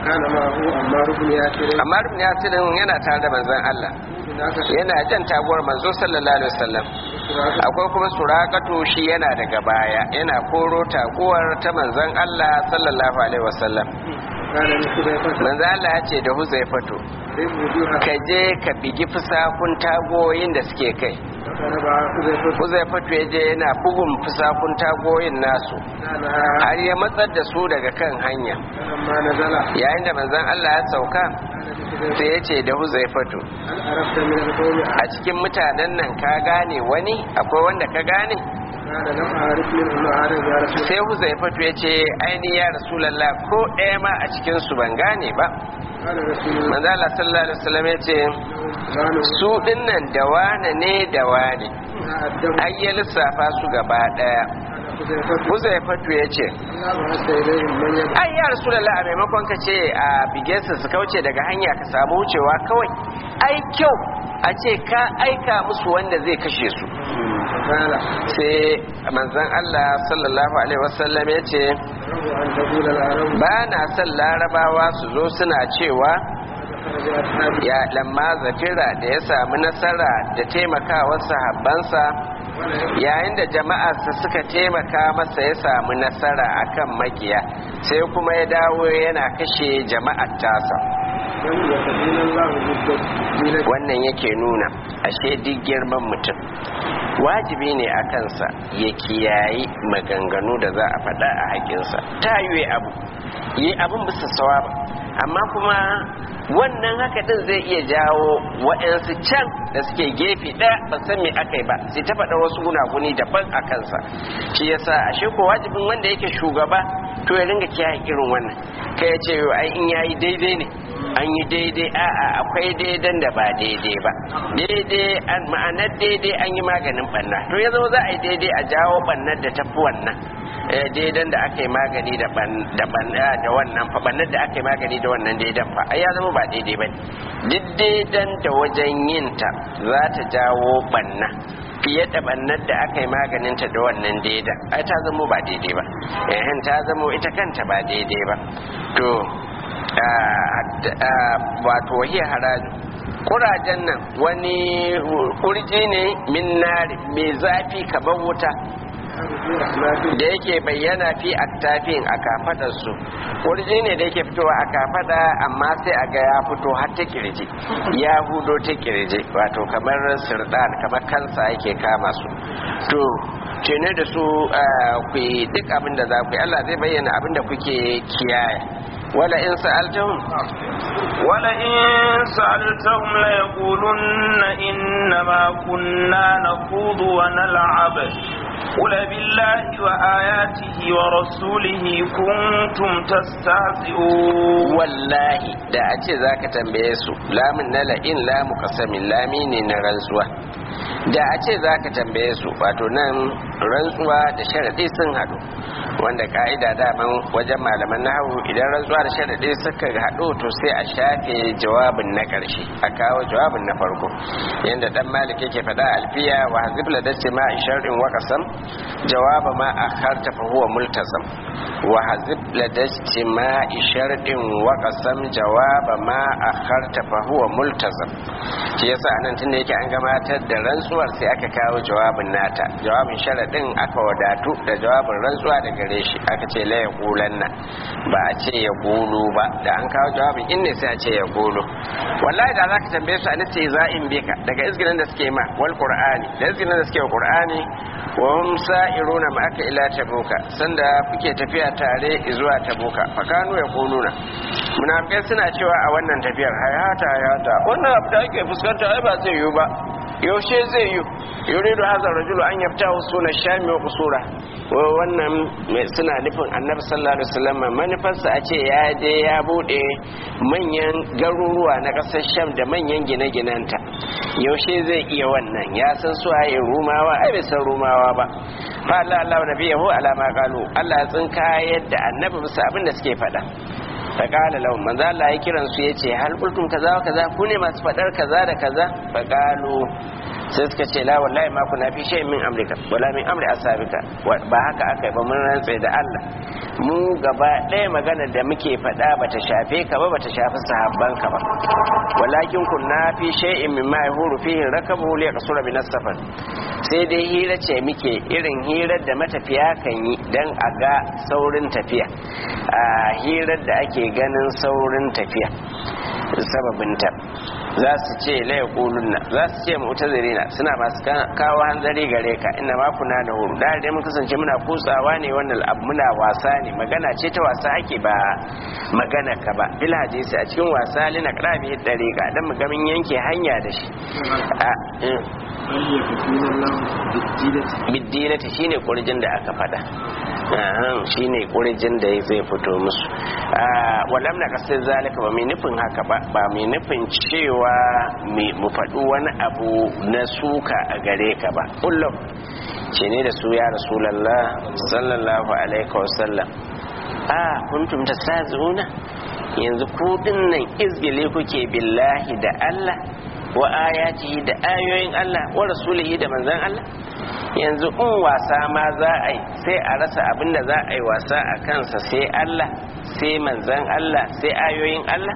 amma rubin yasirin yana tare da manzon Allah yana jan taguwar manzo sallallahu alaihi wasallam akwai kuma surakatu shi yana daga baya yana koro taguwar ta manzon Allah sallallahu alaihi wasallam manzo Allah ya ce da Huzaifatu ka je ka bigi fusakun tagoyin da suke kai Huzaifatu ya je yana bugun fusakun tagoyin nasu har ya matsar da su daga kan hanya yayin da manzon Allah ya sauka sai ya ce da Huzaifatu a cikin mutanen nan ka gane wani akwai wanda ka gane sai Huzaifatu ya ce aini ya rasulallah ko ɗaya ma a cikin su ban gane ba manzala sallallahu alaihi wasallam ya ce su dinnan da wane ne da wane ai ya lissafa su gaba ɗaya Huzaifatu ya ce ai ya rasulallah a maimakon ka ce a bigensa su kauce daga hanya ka samu wucewa kawai ai kyau a ce ka aika musu wanda zai kashe su sai manzon Allah sallallahu alaihi wasallam ya ce أن تقول العرب ba na son larabawa su zo suna cewa خرج أصحابي ya lamma zafira da ya samu nasara da taimakawar sahabbansa yayin da jama'arsa suka taimaka masa ya samu nasara akan makiya sai kuma ya dawo yana kashe jama'ar tasa من يتقين الله بالدين wannan yake nuna ashe duk girman mutum wajibi ne a kansa ya kiyayi maganganu da za a faɗa a haƙinsa ta yi abu yi abin bisa sawaba amma kuma wannan haka din zai iya jawo waɗansu can da suke gefe ɗaya ba san me aka yi ba sai ta faɗa wasu gunaguni daban a kansa shi yasa ashe ko wajibin wanda yake shugaba to ya ringa kiyaye irin wannan kai ya ce ai in yayi daidai ne an yi daidai a'a akwai daidan da ba daidai ba daidai an ma'anar daidai an yi maganin banna to ya zama za a yi daidai a jawo bannar da tafi wannan eh, daidan da aka yi magani da ban da banna da wannan fa bannar da aka yi magani da wannan daidan fa ai ya zama ba daidai ba duk daidan da wajen yin ta za ta jawo banna fiye da bannar da aka yi maganinta da wannan daidan ai ta zama ba daidai ba eh ta zama ita kanta ba daidai ba to wato wahiyar haraji kurajen nan wani kurji ne min nari mai zafi kamar wuta da yake bayyana fi aktafin a kafadarsu kurji ne da yake fitowa a kafada amma sai a ga ya fito har ta kirji ya hudo ta kirji wato kamar sirdan kamar kansa yake kama su to tene da su ku yi duk abin da za ku yi Allah zai bayyana abin da kuke kiyaye wala in sa'altahum ولئن سألتهم ليقولن إنما كنا نخوض ونلعب قل بالله وآياته ورسوله كنتم تستهزئون wallahi da a ce za ka tambaye su lamun na la'in lamu kasamin lami ne na rantsuwa da a ce za ka tambaye su wato nan rantsuwa da sharaɗi sun haɗu wanda ka'ida daman wajen malaman nahawu idan rantsuwa da sharaɗi suka haɗu to sai a shafe jawabin na ƙarshe a kawo jawabin na farko yadda dan malik yake faɗa a alfiya wa hazib ladace ma shar'in wa qasam jawaba ma akharta fa huwa multazam wa hazib ladace ma shar'in wa qasam jawaba ma akharta fa huwa multazam shi yasa anan tunda yake an gabatar da rantsuwar sai aka kawo jawabin nata jawabin sharadin aka wadatu da jawabin rantsuwa da gare shi aka ce la yaqulanna ba a ce ya qulu ba da an kawo jawabin in ne sai a ce ya qulu wallahi da zaka tambaye su an ce za'in bika daga izginin da suke ma wal qur'ani da izginin da suke wa qur'ani wa hum sa'iruna ma aka ila tabuka sanda kuke tafiya tare zuwa tabuka fa kanu yaquluna munafikai suna cewa a wannan tafiyar hayata hayata wannan abu da ake fuskanta ai ba zai yiwu ba yaushe zai yi yuridu hadha rajulu an yaftahu suna shami wa qusura wannan suna nufin annabi sallallahu alaihi wasallam manufarsa a ce ya je ya bude manyan garuruwa na kasar sham da manyan gine-ginenta yaushe zai iya wannan ya san su ayi rumawa ai bai san rumawa ba fa Allah Allah nabiyahu ala ma qalu Allah ya tsinka yadda annabi bisa abin da suke faɗa faƙala lahum manzo Allah ya kiran su yace hal qultum kaza wa kaza ku ne masu fadar kaza da kaza faqalu sai suka ce la wallahi ma kuna fi shay'in min amrika wala min amri ashabika ba haka aka yi ba mun rantsa da Allah mu gaba ɗaya magana da muke faɗa bata shafe ka ba bata shafi sahabban ka ba walakin kunna fi shay'in mimma yahuru fihi rakabu li yaqsura min as-safar sai dai hira ce muke irin hirar da matafiya kan yi dan a ga saurin tafiya a hirar da ake ganin saurin tafiya sababinta za su ce laye kulunna za su ce mu'tazirina suna masu kawo hanzari gare ka inna ma kuna da huru da dai mun kasance muna kutsawa ne wannan abu muna wasa ne magana ce ta wasa ake ba magana ka ba bil hadisi a cikin wasa lina qrabi dariqa dan mu gamin yanke hanya da shi biddilati shine kurjin da aka fada shine kurjin da zai fito musu walam na kasar zalika ba mai nufin haka ba ba mai nufin cewa mu faɗi wani abu na suka a gare ka ba kullum ce ne da su ya rasulallah sallallahu alaihi wasallam a kuntum tasazi'una yanzu ku dinnan izgile kuke billahi da Allah wa ayatihi da ayoyin Allah wa rasulihi da manzon Allah yanzu in wasa ma za a yi sai a rasa abin da za a yi wasa a kansa sai Allah sai manzan Allah sai ayoyin Allah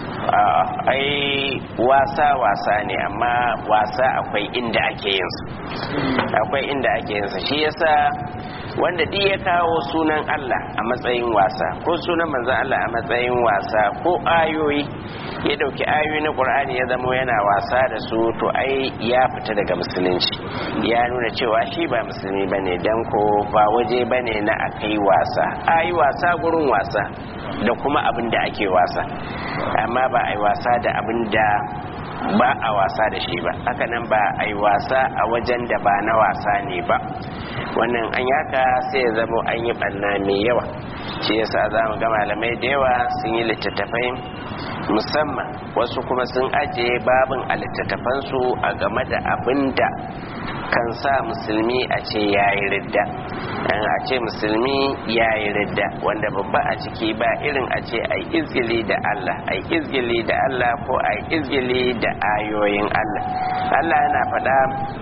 ai wasa wasa ne amma wasa akwai inda ake yin su akwai inda ake yin su shi yasa wanda duk ya kawo sunan Allah a matsayin wasa ko sunan manzon Allah a matsayin wasa ko ayoyi ya dauki ayoyi na Qur'ani ya zama yana wasa da su to ai ya fita daga musulunci ya nuna cewa shi ba musulmi bane dan ko ba waje bane na akai wasa ayi wasa gurin wasa da kuma abin da ake wasa amma ba a yi wasa da abin da ba a wasa da shi ba haka nan ba a yi wasa a wajen da ba na wasa ne ba wannan an yaka sai ya zama an yi ɓanna mai yawa shi yasa za mu ga malamai da yawa sun yi littattafai musamman wasu kuma sun ajiye babin a littattafansu a game da abin da kan sa musulmi a ce ya yi ridda a ce musulmi ya yi ridda wanda babba a ciki ba irin a ce a izgili da Allah a izgili da Allah ko a izgili da ayoyin Allah Allah yana faɗa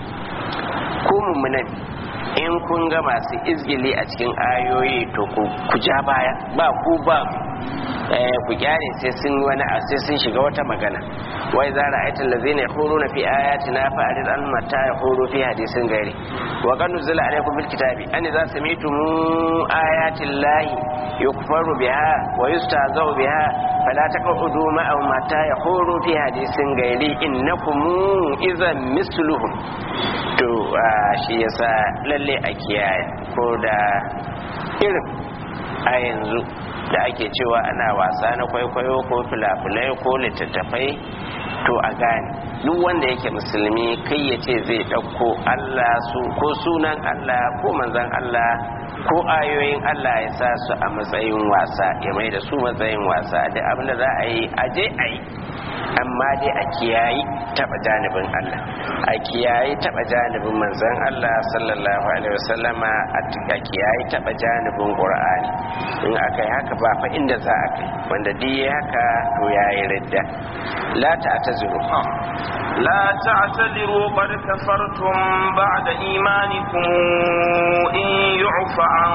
ku mummunan in kun ga masu izgili a cikin ayoyi to ku ja baya ba ku ba ku kyale sai sun wani sai sun shiga wata magana wai za ra'aita allazina yaquluna fi ayatina fa arid an mata yaqulu fi hadisin gairi wa qad nuzila alaykum fil kitabi an idza sami'tum ayati llahi yukfaru biha wa yustahza'u biha fala taqudu ma'ahum mata yaqulu fi hadisin gairi innakum idhan misluhum to shi yasa lalle a kiyaye ko da irin a yanzu da ake cewa ana wasa na kwaikwayo ko filafilai ko littattafai to a gane duk wanda yake musulmi kai ya ce zai ɗauko Allah su ko sunan Allah ko manzan Allah ko ayoyin Allah ya sa su a matsayin wasa ya mai da su matsayin wasa da abinda za a yi aje a yi amma dai a kiyayi taba janibin Allah a kiyayi taba janibin manzon Allah sallallahu alaihi wasallama a kiyayi taba janibin Qur'ani in aka yi haka ba fa inda za a kai wanda duk yayi haka to yayi ridda la ta'tazuru لا تعتذروا قد كفرتم بعد إيمانكم إن يعف عن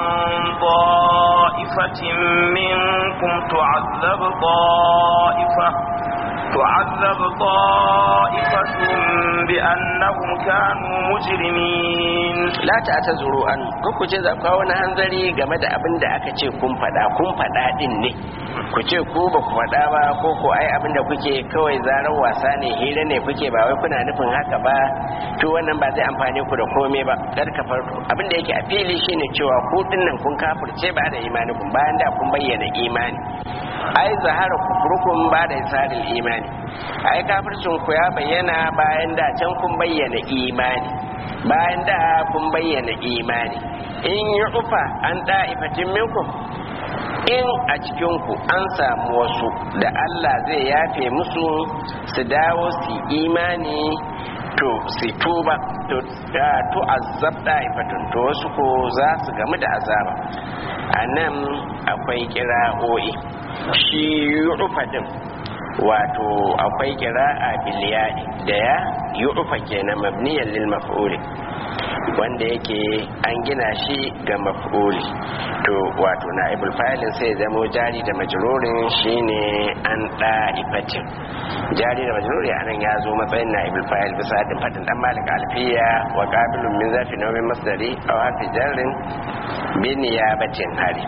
طائفة منكم تعذب طائفة تعذب طائفة بأنهم كانوا مجرمين la ta ta zuru an ku ce za kawo wani hanzari game da abin da aka ce kun faɗa kun faɗa din ne ku ce ku ba ku faɗa ba ko ko ai abin da kuke kawai zarar wasa ne hira ne kuke ba wai kuna nufin haka ba to wannan ba zai amfane ku da komai ba kar ka farko abin da yake a fili shine cewa ku dinnan kun kafirce ba da imani kun bayan da kun bayyana imani ai zahara kufrukum ba da isaril imani ai kafircin ku ya bayyana bayan da can kun bayyana imani bayan da kun bayyana imani in yi ufa an da'ifatin minkum in a cikinku an samu wasu da Allah zai yafe musu su dawo su imani to su tuba to to azab da'ifatun to wasu ko za su gamu da azaba a nan akwai kira'o'i shi yu'ufa din wato akwai kira'a biliyadi da ya yu'ufa kenan mabniyan lil maf'uli wanda yake an gina shi ga maf'uli to wato na'ibul fa'ilin sai zamo jari da majrurin shine an da'ifatin jari da majruri anan ya zo matsayin na'ibul fa'il bisa da fadin dan malik alfiya wa qabilun min zafi nawmin masdari aw hafi jarrin bi niyabatin hari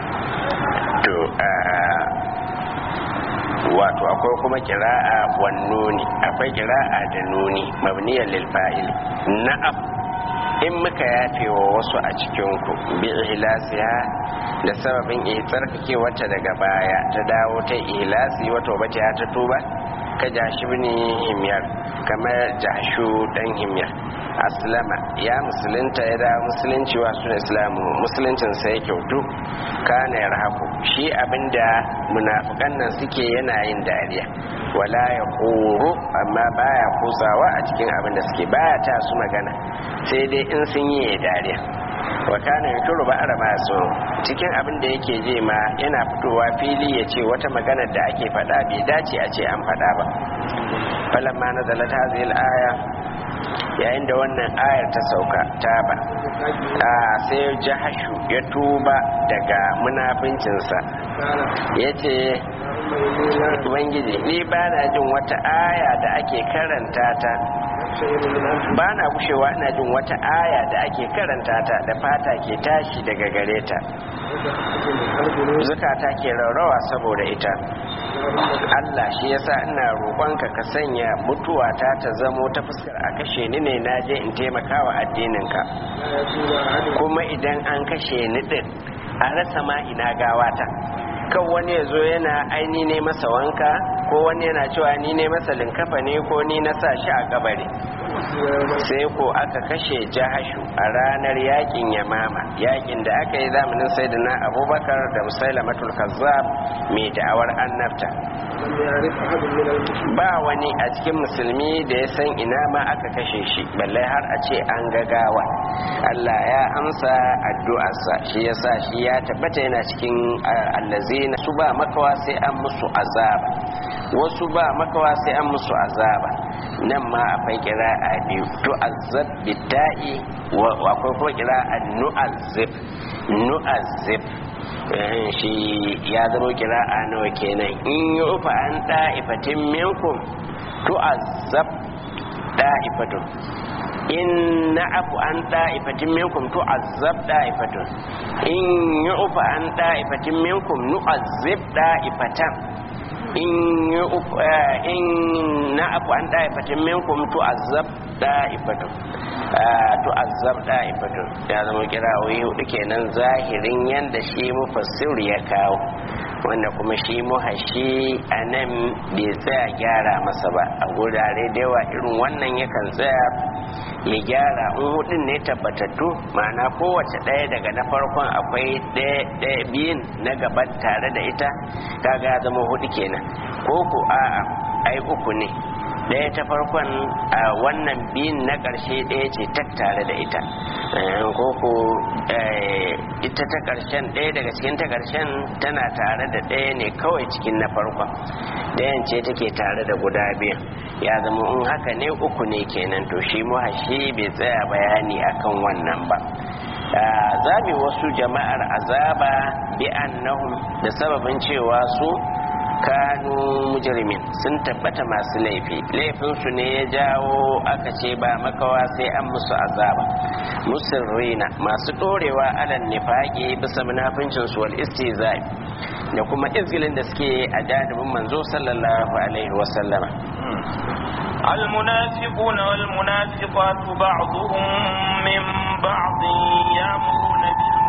to wato akwai kuma kira'a wan nuni akwai kira'a da nuni mabniyan lil fa'il na'am in muka yafe wa wasu a cikin ku bi ihlasiha da sababin tsarkake wata daga baya ta dawo ta ihlasi wato bace ta tuba ka jashi bini himyar kamar jashu dan himyar aslama ya musulunta ya da musulunci wa suna islamu musuluncin sa ya kyautu kana yarhaku shi abinda munafikan nan suke yana yin dariya wala ya horo amma baya kusawa a cikin abin da suke baya ta su magana sai dai in sun yi dariya wa kana yuturu ba arama so cikin abin da yake je ma yana fitowa fili ya ce wata magana da ake faɗa bai dace a ce an faɗa ba falamma nazalat hadhihi al-aya yayin da wannan ayar ta sauka taba a sai jahashu ya tuba daga munafincinsa ya ce ubangiji ni ba na jin wata aya da ake karanta ta ba na gushewa ina jin wata aya da ake karanta ta da fata ke tashi daga gare ta zukata ke raurawa saboda ita Allah shi yasa ina roƙonka ka sanya mutuwata ta zamo ta fuskar a kashe ni ne na je in taimakawa addininka kuma idan an kashe ni din a rasa ma ina gawata kan wani ya zo yana aini ne masa wanka ko wani yana cewa ni ne masa linkafa ne ko ni na sa shi a kabari sai ko aka kashe jahashu a ranar yakin yamama yakin da aka yi zamanin sayyidina abubakar da musailamatul kazzab mai da'awar annabta ba wani a cikin musulmi da ya san ina ma aka kashe shi balle har a ce an gagawa Allah ya amsa addu'arsa shi yasa shi ya tabbata yana cikin allazina su ba makawa sai an musu azaba wasu ba makawa sai an musu azaba nan ma akwai kira a biyu to azab bida'i akwai kuma kira a nu'azzib nu'azzib shi ya zama kira a nawa kenan in yi ufa an da'ifatin minkum to azab da'ifatun in na afu an da'ifatin minkum to azab da'ifatun in yi ufa an da'ifatin minkum nu'azzib da'ifatan in in na afu an da'ifatin minkum to azab da'ifatun to azab da'ifatun ya zama kirawoyi hudu kenan zahirin yanda shi mufassir ya kawo wanda kuma shi muhashi a nan bai tsaya gyara masa ba a gurare da yawa irin wannan yakan tsaya ya gyara in hudun ne tabbatattu ma'ana kowace ɗaya daga na farkon akwai ɗaya biyun na gaban tare da ita kaga ya zama hudu kenan ko ku a'a ai uku ne ɗaya ta farkon a wannan biyun na ƙarshe ɗaya ce tattare da ita ko ko ita ta ƙarshen ɗaya daga cikin ta ƙarshen tana tare da ɗaya ne kawai cikin na farkon ɗayan ce take tare da guda biyan ya zama in haka ne uku ne kenan to shi muhashi bai tsaya bayani akan wannan ba zabi wasu jama'ar azaba bi annahum da sababin cewa su kanu mujrimin sun tabbata masu laifi laifinsu ne ya jawo aka ce ba makawa sai an musu azaba musirrina masu dorewa alal nifaqi bisa munafincin su wal istizai da kuma izgilin da suke a jadibin manzo sallallahu alaihi wa sallama المنافقون والمنافقات بعضهم من بعض يامرون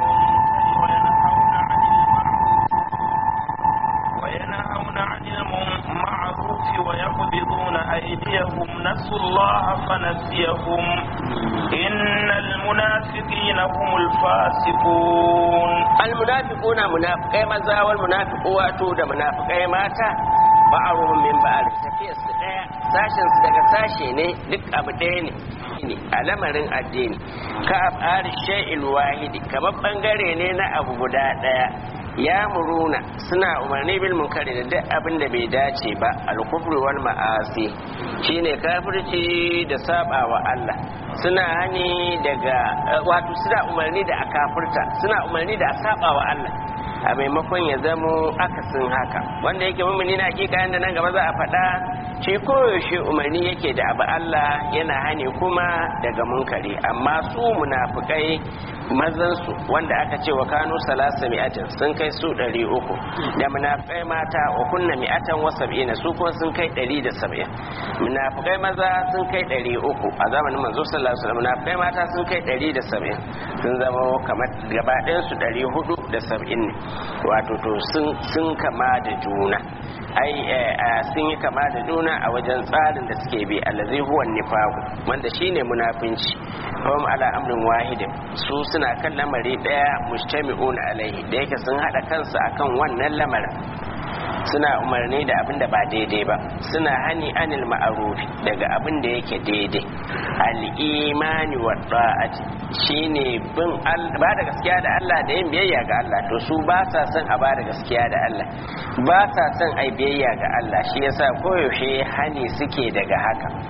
وينهون عن المعروف ويقبضون أيديهم نسوا الله فنسيهم إن المنافقين هم الفاسقون المنافقون منافقين مزا والمنافقات da munafikai mata ba'aruhum min ba'ar tafiyar su daya sashen su daga sashe ne duk abu ɗaya ne ne a lamarin addini ka afari shay'il wahidi kamar bangare ne na abu guda ɗaya ya muruna suna umarni bil munkari da duk abin da bai dace ba al-kufri wal ma'asi shine kafirci da saba wa Allah suna hani daga wato suna umarni da a kafirta suna umarni da a saba wa Allah a maimakon ya zamo akasin haka wanda yake mummuni na hakika yanda nan gaba za a faɗa shi koyaushe umarni yake da abu Allah yana hani kuma daga munkari amma su munafukai mazansu wanda aka ce wa kanu salasa mi'atin sun kai su ɗari uku da munafukai mata wa kunna mi'atan wa sab'ina su kuma sun kai ɗari da sab'in munafukai maza sun kai ɗari uku a zamanin manzo sallallahu alaihi wasallam munafukai mata sun kai ɗari da sab'in sun zama kamar gaba ɗayan su ɗari hudu da sab'in ne wato to sun kama da juna ai sun yi kama da juna a wajen tsarin da suke bi allazi huwa nifaku wanda shine munafinci hum ala amrin wahidin su suna kan lamari daya mujtami'un alaihi da yake sun hada kansu akan wannan lamarin suna umarni da abin da ba daidai ba suna hani anil ma'arufi daga abin da yake daidai al-imani wa ta'ati shine bin ba da gaskiya da Allah da yin biyayya ga Allah to su ba sa son a ba da gaskiya da Allah ba sa son ai biyayya ga Allah shi yasa koyaushe hani suke daga haka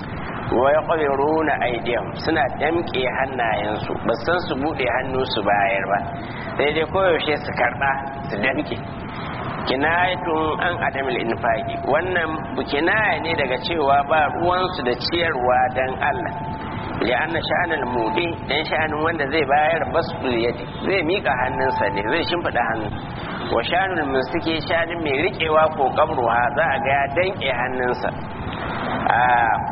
wa yaqdiruna aydihim suna damke hannayensu ba san su bude hannu su bayar ba sai dai koyaushe su karba su damke kinayatun an adamil infaqi wannan kinaya ne daga cewa ba ruwansu da ciyarwa dan Allah li'anna sha'anul mudi dan sha'anin wanda zai bayar basul yadi zai mika hannunsa ne zai shimfida hannu wa sha'anul musiki sha'anin mai rikewa ko kabruha za a ga ya danke hannunsa a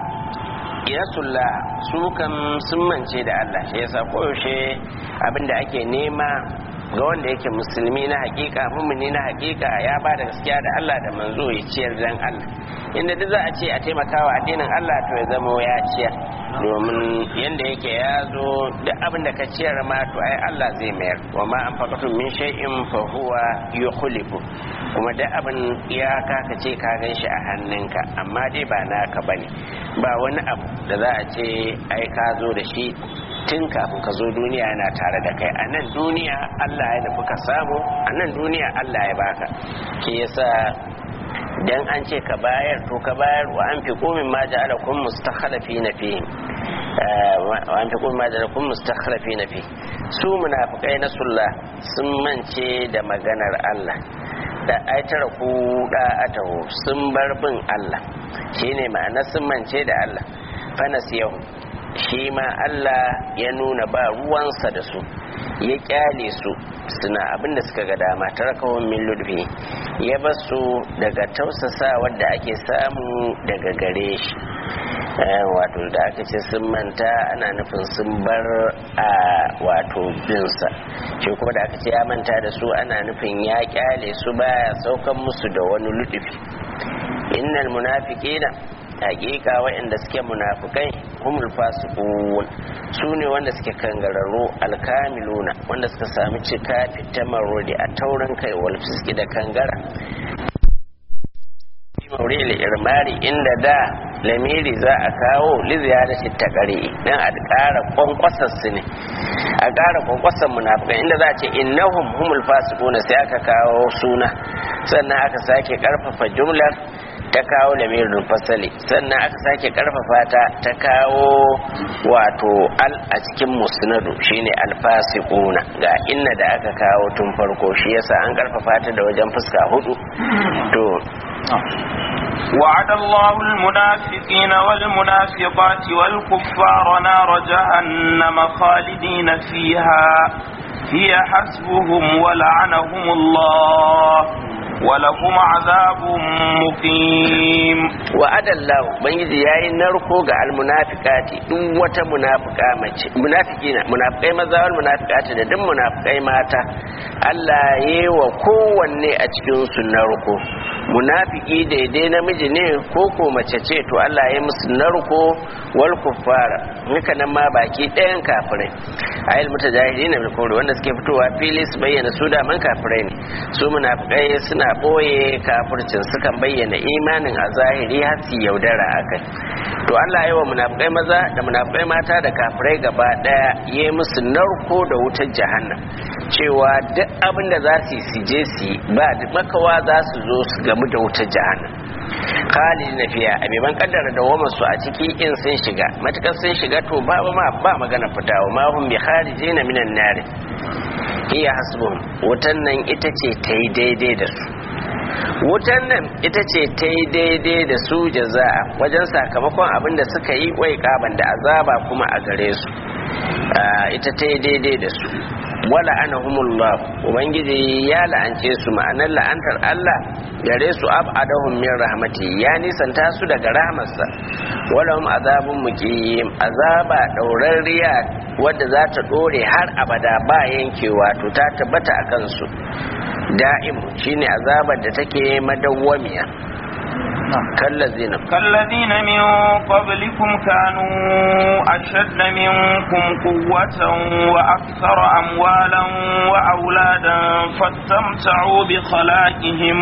iyasulla su kan sun mance da Allah shi yasa koyaushe abinda ake nema ga wanda yake musulmi na hakika mummuni na hakika ya ba da gaskiya da Allah da manzo ya ciyar dan Allah inda duk za a ce a taimakawa addinin Allah to ya zama ya ciyar domin yanda yake ya zo duk abin da ka ciyar ma to ai Allah zai mayar wa ma an faqatu min shay'in fa huwa yukhlifu kuma duk abin ya ka ce ka gan shi a hannunka amma dai ba naka bane ba wani abu da za a ce ai ka zo da shi tun kafin ka zo duniya yana tare da kai a nan duniya Allah ya nufi ka samu a nan duniya Allah ya baka ke yasa dan an ce ka bayar to ka bayar wa an fi komin ma ja'ala kun mustakhalafi na fi wa an fi komin ma ja'ala kun mustakhalafi na fi su munafikai na sulla sun mance da maganar Allah da ai tara ku da atahu sun bar bin Allah shine ma'ana sun mance da Allah fa nasiyahu shi ma Allah ya nuna ba ruwansa da su ya kyale su suna abinda suka ga dama tarakahun min ludfi ya basu daga tausasa wadda ake samu daga gare shi wato da aka ce sun manta ana nufin sun bar a wato binsa shi kuma da aka ce ya manta da su ana nufin ya kyale su baya saukan musu da wani ludufi innal munafiqina hakika waɗanda suke munafukai humul fasiqun su ne wanda suke kangararru alkamiluna wanda suka sami cika fitamarodi a taurin kai wal fiski da kangara mauril irmari inda da lamiri za a kawo liziya da shi ta kare dan a ƙara kwankwasar su ne a ƙara kwankwasar munafukai inda za a ce innahum humul fasiquna sai aka kawo suna sannan aka sake karfafa jumlar ta kawo lamirin fasali sannan aka sake karfafa ta ta kawo wato al a cikin musnadu shine alfasiquna ga inna da aka kawo tun farko shi yasa an karfafa ta da wajen fuska hudu to وعد الله المنافقين والمنافقات والكفار نار جهنم خالدين فيها هي حسبهم ولعنهم الله ولهم عذاب مقيم وعد الله بنجي yayi narko ga almunafiqati duk wata munafiqa mace munafiqina munafiqai maza wal munafiqati da duk munafiqai mata Allah yayi wa kowanne a cikin su narko munafiki daidai namiji ne ko ko mace ce to Allah ya musu narko wal kuffara haka nan ma baki ɗayan kafirai ayil mutajahidin bil kufri wanda suke fitowa fili su bayyana su da man kafirai ne su munafikai suna boye kafircin sukan bayyana imanin a zahiri har su yaudara akai to Allah ya wa munafikai maza da munafikai mata da kafirai gaba daya ya musu narko da wutar jahannam cewa duk abin da za su yi su je su yi ba makawa za su zo su gamu da wutar jahannam khalid na fiya a beban kaddara da wama su a ciki in sun shiga matukar sun shiga to ba ma ba magana fita wa ma hum bi kharijina minan nar hiya hasbuhum wutan nan ita ce ta yi daidai da su wutan nan ita ce ta yi daidai da su jaza'a wajen sakamakon abin da suka yi wai kaban da azaba kuma a gare su ita ta yi daidai da su wala anahumullah ubangiji ya la'ance su ma'anar la'antar Allah gare su ab'adahum min rahmati ya nisanta su daga rahmarsa wala hum azabun muqim azaba daurariya wadda za ta dore har abada ba yankewa to ta tabbata akan su da'im shine azabar da take madawwamiya كالذين كالذين من قبلكم كانوا أشد منكم قوة وأكثر أموالا وأولادا فاستمتعوا بخلاقهم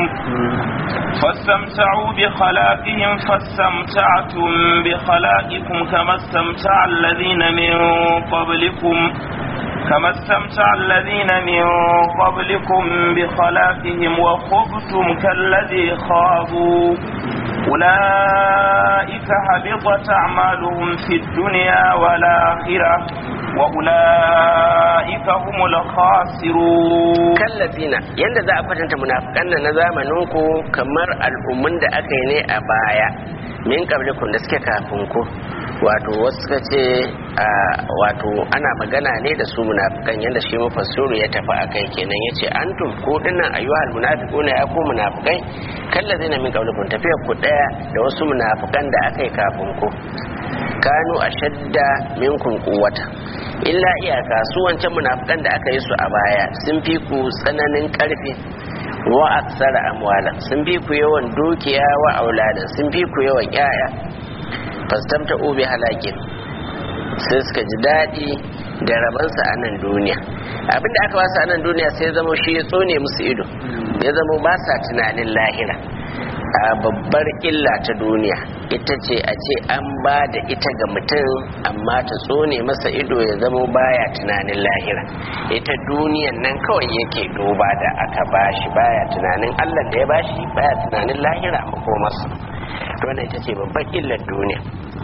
فاستمتعوا بخلاقهم فاستمتعتم بخلاقكم كما استمتع الذين من قبلكم كما استمتع الذين من قبلكم بخلاقهم وخبتم كالذي خاضوا أولئك حبطت أعمالهم في الدنيا والآخرة وأولئك هم الخاسرون kallazina yanda za a kwatanta munafikan nan na zamanin ku kamar al'ummun da aka yi ne a baya min qablikum da suke kafin ku wato wasu suka ce a, wato ana magana ne da su munafikan yanda shi mufassiru ya tafi akai kenan yace antum ku dinnan ayyuhal munafiquna ya ku munafikai kallazina min qablikum tafiyar ku daya da wasu munafikan da aka yi kafin ku kanu ashadda minkum quwwata illa iyaka su wancan munafikan da aka yi su a baya sun fi ku tsananin karfi wa aksara amwala sun fi ku yawan dukiya wa auladan sun fi ku yawan yaya fastamta ubi halakin sai suka ji daɗi da rabansa a nan duniya abinda aka wasu a nan duniya sai zama shi ya tsone musu ido ya zama ba sa tunanin lahira a babbar illa ta duniya ita ce a ce an ba da ita ga mutum amma ta tsone masa ido ya zama baya tunanin lahira ita duniyan nan kawai yake duba da aka bashi baya tunanin allah da ya bashi baya tunanin lahira a makomarsa to wannan ita ce babbar illar duniya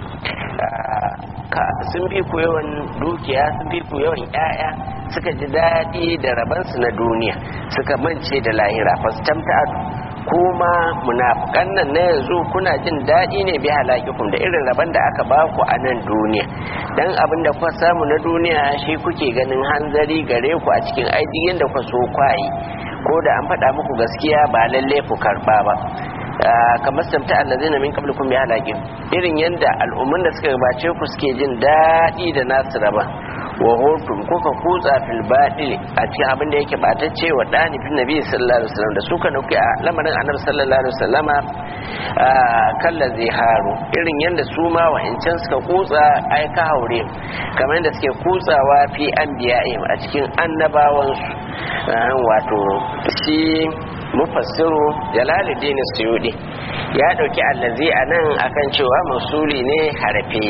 ka sun bi ku yawan dukiya sun bi ku yawan 'ya'ya suka ji daɗi da rabansu na duniya suka mance da lahira fastamta kuma munafukan nan na yanzu kuna jin daɗi ne bi halakikum da irin rabon da aka ba ku a nan duniya dan abin da kuka samu na duniya shi kuke ganin hanzari gare ku a cikin aidiyin da kuka so kwayi ko da an faɗa muku gaskiya ba lalle ku karɓa ba kamar samta allazina min qablikum bi halakin irin yanda al'umman da suka gabace ku suke jin daɗi da nasu raba wa hotum kuka kutsa fil baɗi a cikin abin da yake batacce wa ɗani fin nabi sallallahu alaihi wasallam da suka nufi a lamarin annabi sallallahu alaihi wasallama kalla zai haru irin yanda su ma wa'ancan suka kutsa ai ka haure kamar yadda suke kutsawa fi anbiya'im a cikin annabawansu wato shi mufassiru jalaluddin suyudi ya dauki allazi a nan akan cewa masuli ne harafi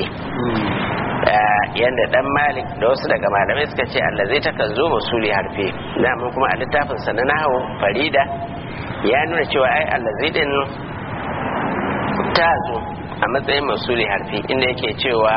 yadda dan malik da wasu daga malamai suka ce allazi takan zo masuli harfe mun kuma a littafin sa na nahawu farida ya nuna cewa ai allazi din ta zo a matsayin masuli harfi inda yake cewa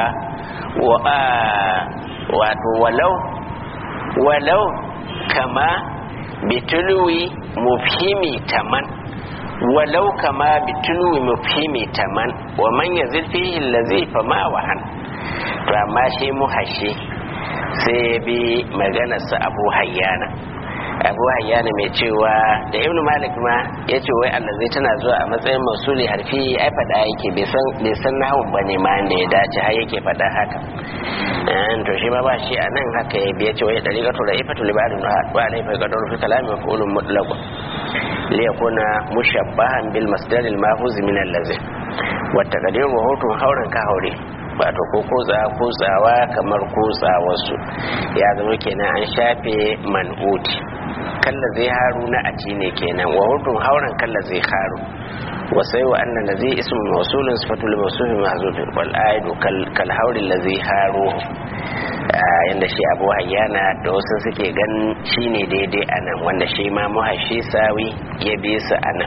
wato walau walau kama bitulwi mufhimi taman walau kama bitulwi mufhimi taman wa man yazil fihi allazi fama wahan to amma shi muhashi sai ya bi maganarsa abu hayyana abu hayyana mai cewa da ibnu malik ma ya ce wai allah zai tana zuwa a matsayin masuli harfi ai faɗa yake bai san nahun ba ne ma da ya dace har yake faɗa haka to shi ma ba shi a nan haka ya biya ce wai ɗari gato da ifatu libarin wa alai fa gadar fi kalami wa qulun mutlaqun li yakuna mushabbahan bil masdar al mahuz min allazi wa taqdir wa hutun hauran ka haure wato ko kotsa kotsawa kamar kotsawarsu ya zama kenan an shafe man'uti kalla zai haru na aci ne kenan wa hudun hauren kalla zai haru wa sai wa annan da zai ismu mausulun sifatul mausulun mahzufin wal aidu kal haurin la zai haru yanda shi abu hayyana da wasu suke ganin shine daidai anan wanda shi ma muhashi sawi ya bi su anan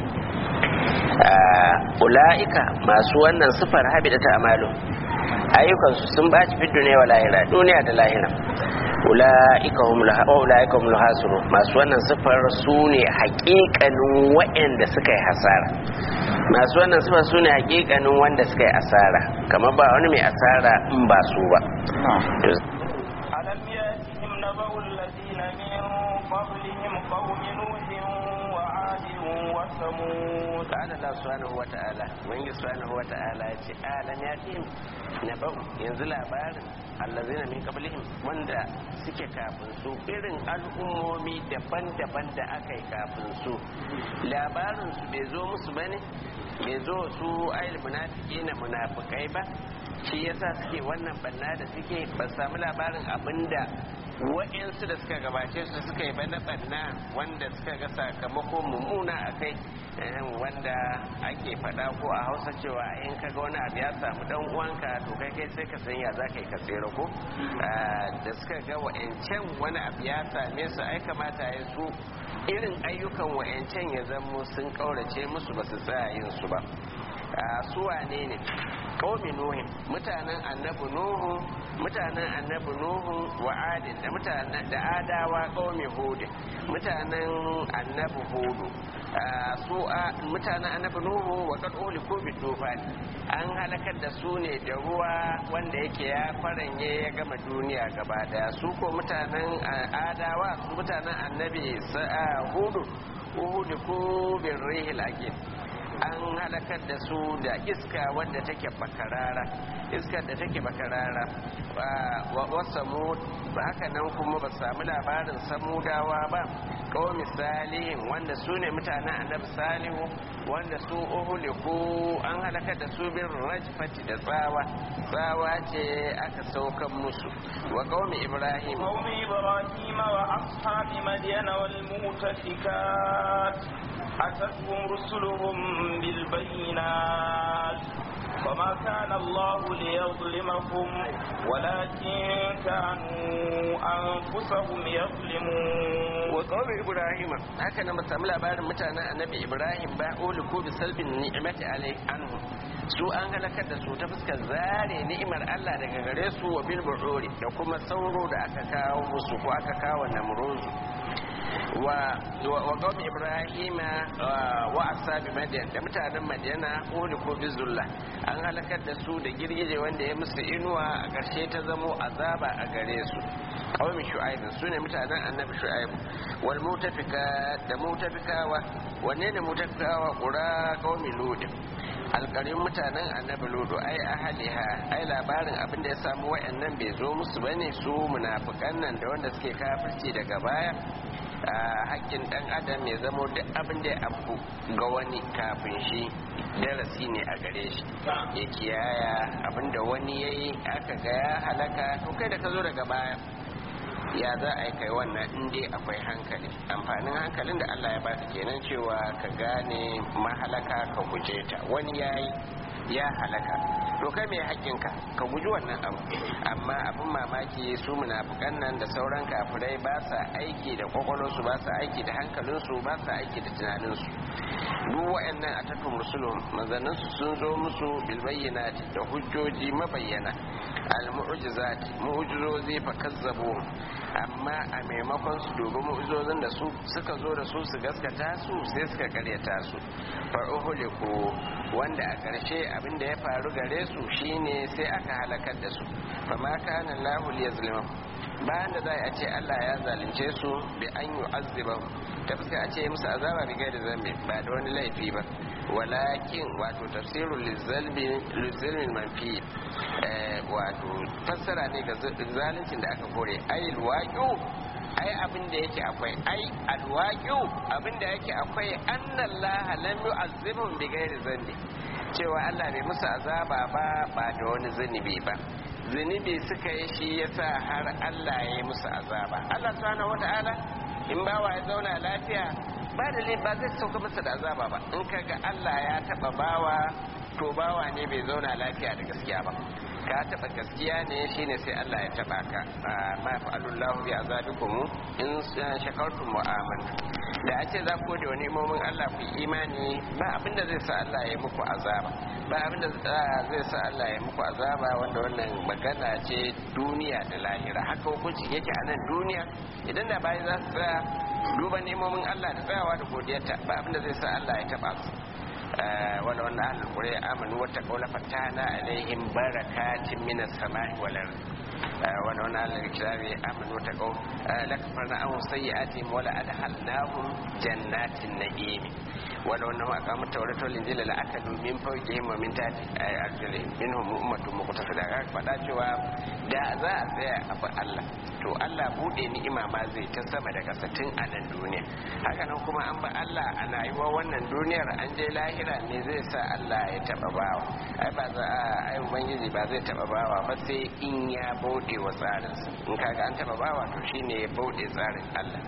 ula'ika masu wannan sifar habida ta amalu ayyukansu sun baci fi duniya wa lahira duniya da lahira ula'ika hum lahasuru masu wannan sifar su ne hakikanin waɗanda suka yi hasara masu wannan sifar su ne hakikanin wanda suka yi asara kamar ba wani mai asara in ba su ba ألم يأتهم نبأ الذين من قبلهم قوم نوح وعاد وثمود قال الله سبحانه وتعالى من سبحانه وتعالى يتي آلم يأتهم نبأ ينزل labarin allazina min qablihim wanda suke kafin su irin al'ummomi daban-daban da aka yi kafin su labarin su bai zo musu bane bai zo su ayil munafiki na munafikai ba shi yasa suke wannan banna da suke ba samu labarin abinda wa'insu da suka gabace su suka yi bana banna wanda suka ga sakamako mummuna a kai wanda ake faɗa ko a hausa cewa in ka ga wani abu ya samu dan uwanka to kai kai sai ka san ya za ka yi ka tsere ko da suka ga wa'ancan wani abu ya same su ai kamata ya su irin ayyukan wa'ancan ya zamo sun kaurace musu ba su tsaya yin su ba su wane ne qaumi nuhin mutanen annabi nuhu mutanen annabi nuhu wa adin da mutanen da adawa qaumi hud mutanen annabi hudu su mutanen annabi nuhu wa qad uliku bi tufan an halakar da su ne da ruwa wanda yake ya faranye ya gama duniya gaba daya su ko mutanen adawa su mutanen annabi hudu uhuliku bin rihil aqim an halakar da su da iska wadda take bakarara iskar da take bakarara wa samud ba haka nan kuma ba samu labarin samudawa ba kawai misalihin wanda su ne mutanen annabi salihu wanda su uhuliku an halakar da su bin rajfati da tsawa tsawa ce aka saukan musu wa kawai ibrahim قوم إبراهيم وأصحاب مدين والمؤتفكات أتتهم رسلهم بالبينات وما كان الله ليظلمهم ولكن كانوا أنفسهم يظلمون وقوم إبراهيم هكذا مسام labarin mutanen annabi Ibrahim ba uliku bi salbin ni'mati alai anhu su an halakar da su ta fuskar zare ni'imar Allah daga gare su wa bil bu'uri da kuma sauro da aka kawo musu ko aka kawo namruzu wa wa qawmi ibrahima wa ashabi madyan da mutanen madyana uliku bi zulla an halakar da su da girgije wanda ya musu inuwa a ƙarshe ta zamo azaba a gare su qawmi shu'aib su ne mutanen annabi shu'aib wal mutafika da mutafikawa wanne ne mutafikawa qura qawmi lut alƙarin mutanen annabi ludu ai ahaliha ai labarin abin da ya samu wa'annan bai zo musu bane su munafikan nan da wanda suke kafirci daga baya hakkin dan adam ya zamo duk abin da ya abu ga wani kafin shi darasi ne a gare shi ya kiyaya abin da wani ya yi aka ga ya halaka to kai da ka zo daga baya ya za a yi kai wannan in dai akwai hankali amfanin hankalin da Allah ya baka kenan cewa ka gane mahalaka ka guje ta wani ya yi ya halaka to kai mai haƙƙinka ka guji wannan abu amma abin mamaki su munafukan nan da sauran kafirai ba sa aiki da kwakwalwarsu ba sa aiki da hankalinsu ba sa aiki da tunaninsu duk wa'annan a tattun musulun manzanninsu sun zo musu bilbayyanati da hujjoji mabayyana al-mu'jizat mu'jizozi fa kazzabu amma a maimakon su dubi mu'jizozin da su suka zo da su su gaskata su sai suka karyata su fa uhuliku wanda a ƙarshe abin da ya faru gare su shine sai aka halakar da su fa ma kana Allahu liyazlimu bayan da za a ce Allah ya zalunce su bi an yu'azziba ta fuska a ce musu azaba bi gaida zambi ba da wani laifi ba walakin wato tafsirul lizalmin manfi wato fassara ne ga zaluncin da aka kore ayil waqi'u ai abin da yake akwai ai alwaqi'u abin da yake akwai annallaha lam yu'azzibhum bi ghairi zambi cewa Allah bai musu azaba ba ba da wani zunubi ba zunubi suka yi shi yasa har Allah ya yi musu azaba Allah subhanahu wata'ala in bawa ya zauna lafiya ba da ba zai sauka masa da azaba ba in kaga Allah ya taba bawa to bawa ne bai zauna lafiya da gaskiya ba ka taba gaskiya ne shine sai Allah ya taba ka ma fa'alullahu bi azabikum in shakartum wa amantum da a ce za ku da wani imomin Allah ku imani ba abinda zai sa Allah ya muku azaba ba abinda zai sa Allah ya muku azaba wanda wannan magana ce duniya da lahira haka hukunci yake a nan duniya idan da bayi za su tsaya duba nemomin Allah da tsayawa da godiyarta ba abinda zai sa Allah ya taba su wala wannan ahlul qura amanu wata qawla fatana alaihim barakatin minas samai wal ard wala wannan ahlul kitabi amanu wata qaw lakfarna an sayyi'atihim wala adhalnahum jannatin na'im wala wannan aqamu tawrata wal injila la akadu min fawqihim wa min tahti arjulihim minhum ummatun muqtasida ga fada cewa da za a tsaya a bi Allah to Allah bude ni'ima ma zai ta sama da kasatin a nan duniya haka nan kuma an ba Allah ana yi wa wannan duniyar an je lahira ne zai sa Allah ya taba bawa ai ba za a ai ubangiji ba zai taba bawa ba sai in ya bude wa tsarinsa in kaga an taba bawa to shine ya bude tsarin Allah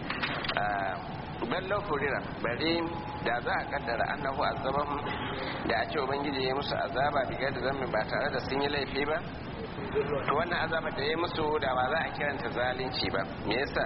ballo kurira bari da za a kaddara annahu azabahum da a ce ubangiji ya musu azaba biga da zammi ba tare da sun yi laifi ba to wannan azaba da ya musu da ba za a kiranta zalunci ba me yasa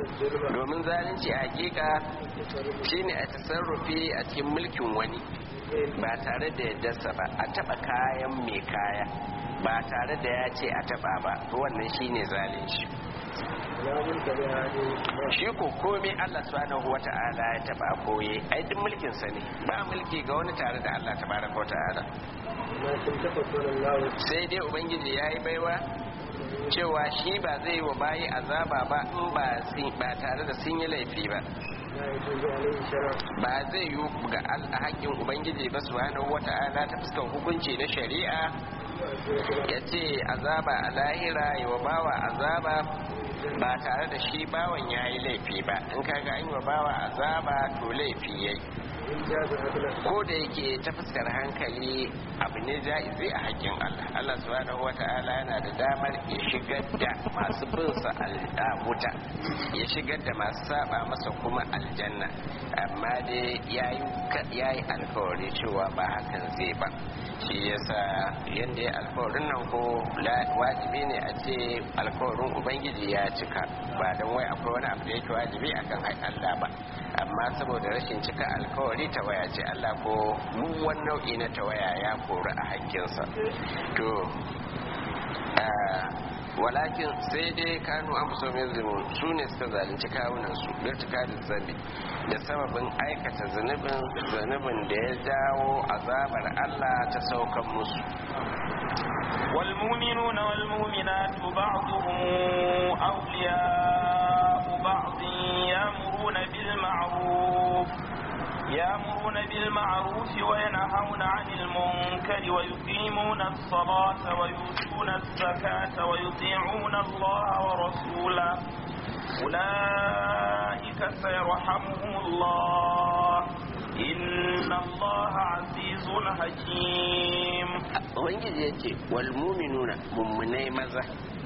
domin zalunci a hakika shine a tasarrufi a cikin mulkin wani ba tare da yaddarsa ba a taba kayan mai kaya ba tare da ya ce a taba ba to wannan shine zalunci لا ملك لأحد shi ko komai Allah subhanahu wata'ala ya taba koye ai duk mulkin sa ne ba mulki ga wani tare da Allah tabaraka wata'ala لكن تفضل الله sai dai ubangiji yayi baiwa cewa shi ba zai yi wa bayi azaba ba in ba sin- ba tare da sun yi laifi ba لا يجوز عليه شرع ba zai yi ga al- haƙƙin ubangiji ba subhanahu wata'ala ta fuskar hukunci na shari'a ya ce azaba a lahira yi wa bawa azaba ba tare da shi bawan ya yi laifi ba in kaga an yi wa bawa azaba to laifi ya yi إن جاز عدلا ko da yake ta fuskar hankali abu ne ja'izi a haƙƙin Allah Allah subhanahu wata'ala yana da damar ya shigar da masu bin sa al- a wuta ya shigar da masu saba masa kuma aljanna amma dai yayi ka- yayi alkawari cewa ba hakan zai ba shi yasa yanda ya alkawarin nan ko la- wajibi ne a ce alkawarin ubangiji ya cika ba don wai akwai wani abu da yake wajibi akan Allah ba amma saboda rashin cika alkawari tawaya ce Allah ko duk wani nau'i na tawaya ya kori a hakkinsa to ah, walakin sai dai kanu an fuso min zumun su ne suka zalunci kawunan su birtuka da zambi da sababin aikata zunubin zunubin da ya jawo azabar Allah ta saukan musu والمؤمنون والمؤمنات بعضهم أولياء بعض يأمرون بالمعروف يأمرون بالمعروف وينهون عن المنكر ويقيمون الصلاة ويؤتون الزكاة ويطيعون الله ورسوله أولئك سيرحمهم الله إن الله عزيز حكيم ubangiji ya ce wal muminuna mummunai maza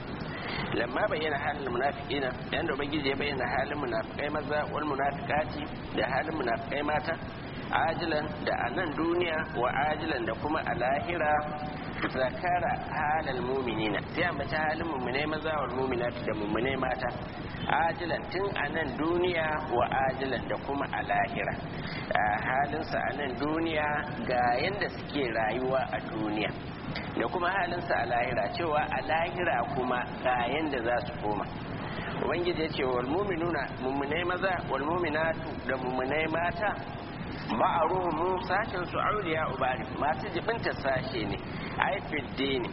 lamma bayyana halin munafiqina yanda ubangiji ya bayyana halin munafikai maza wal munafiqati da halin munafikai mata ajilan da a nan duniya wa ajilan da kuma a lahira zakara halal muminina sai a mace halin mummunai maza wal muminati da mummunai mata ajilan tun a nan duniya wa ajilan da kuma a lahira a halinsa a nan duniya ga yadda suke rayuwa a duniya da kuma halinsa a lahira cewa a lahira kuma ga yadda za su koma ubangiji ya ce wal muminuna mummunai maza wal muminatu da mummunai mata ma'aruhu sashen su auliya ubari masu jibinta sashe ne aifid dini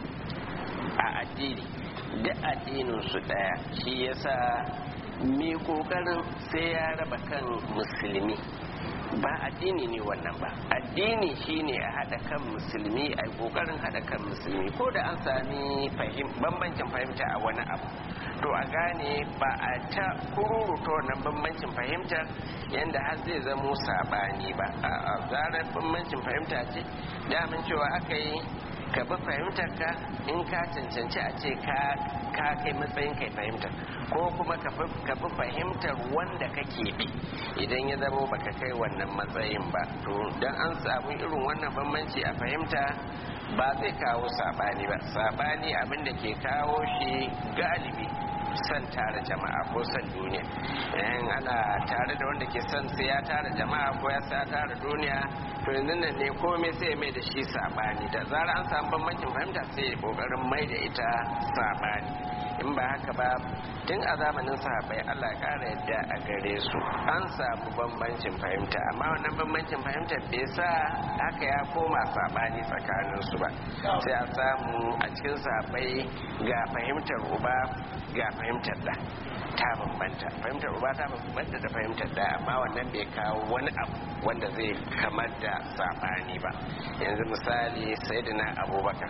a addini duk addinin su daya shi yasa mai kokarin sai ya raba kan musulmi ba addini ne wannan ba addini shine a haɗa kan musulmi a kokarin haɗa kan musulmi ko da an sami bambancin fahimta a wani abu to a gane ba a ta kururuta wannan bambancin fahimtar yadda har zai zamo sabani ba a zarar bambancin fahimta ce damin cewa aka yi ka bi fahimtar ka in ka cancanci a ce ka kai matsayin kai fahimtar ko kuma ka bi fahimtar wanda kake bi idan ya zama baka kai wannan matsayin ba to dan an samu irin wannan bambanci a fahimta ba zai kawo sabani ba sabani abin da ke kawo shi galibi son tara jama'a ko son duniya in ana tare da wanda ke son sai ya tara jama'a ko ya sa tara duniya to yanzu nan ne komai sai ya mai da shi sabani da zara an samu bambancin fahimta sai ya kokarin mai da ita sabani in ba haka ba tun a zamanin sahabbai Allah ya kara yadda a gare su an samu bambancin fahimta amma wannan bambancin fahimta bai sa haka ya koma sabani tsakanin su ba sai a samu a cikin sahabbai ga fahimtar uba ga fahimtar da ta bambanta fahimtar uba ta bambanta da fahimtar da amma wannan bai kawo wani abu wanda zai kamar da sabani ba yanzu misali sayyidina abubakar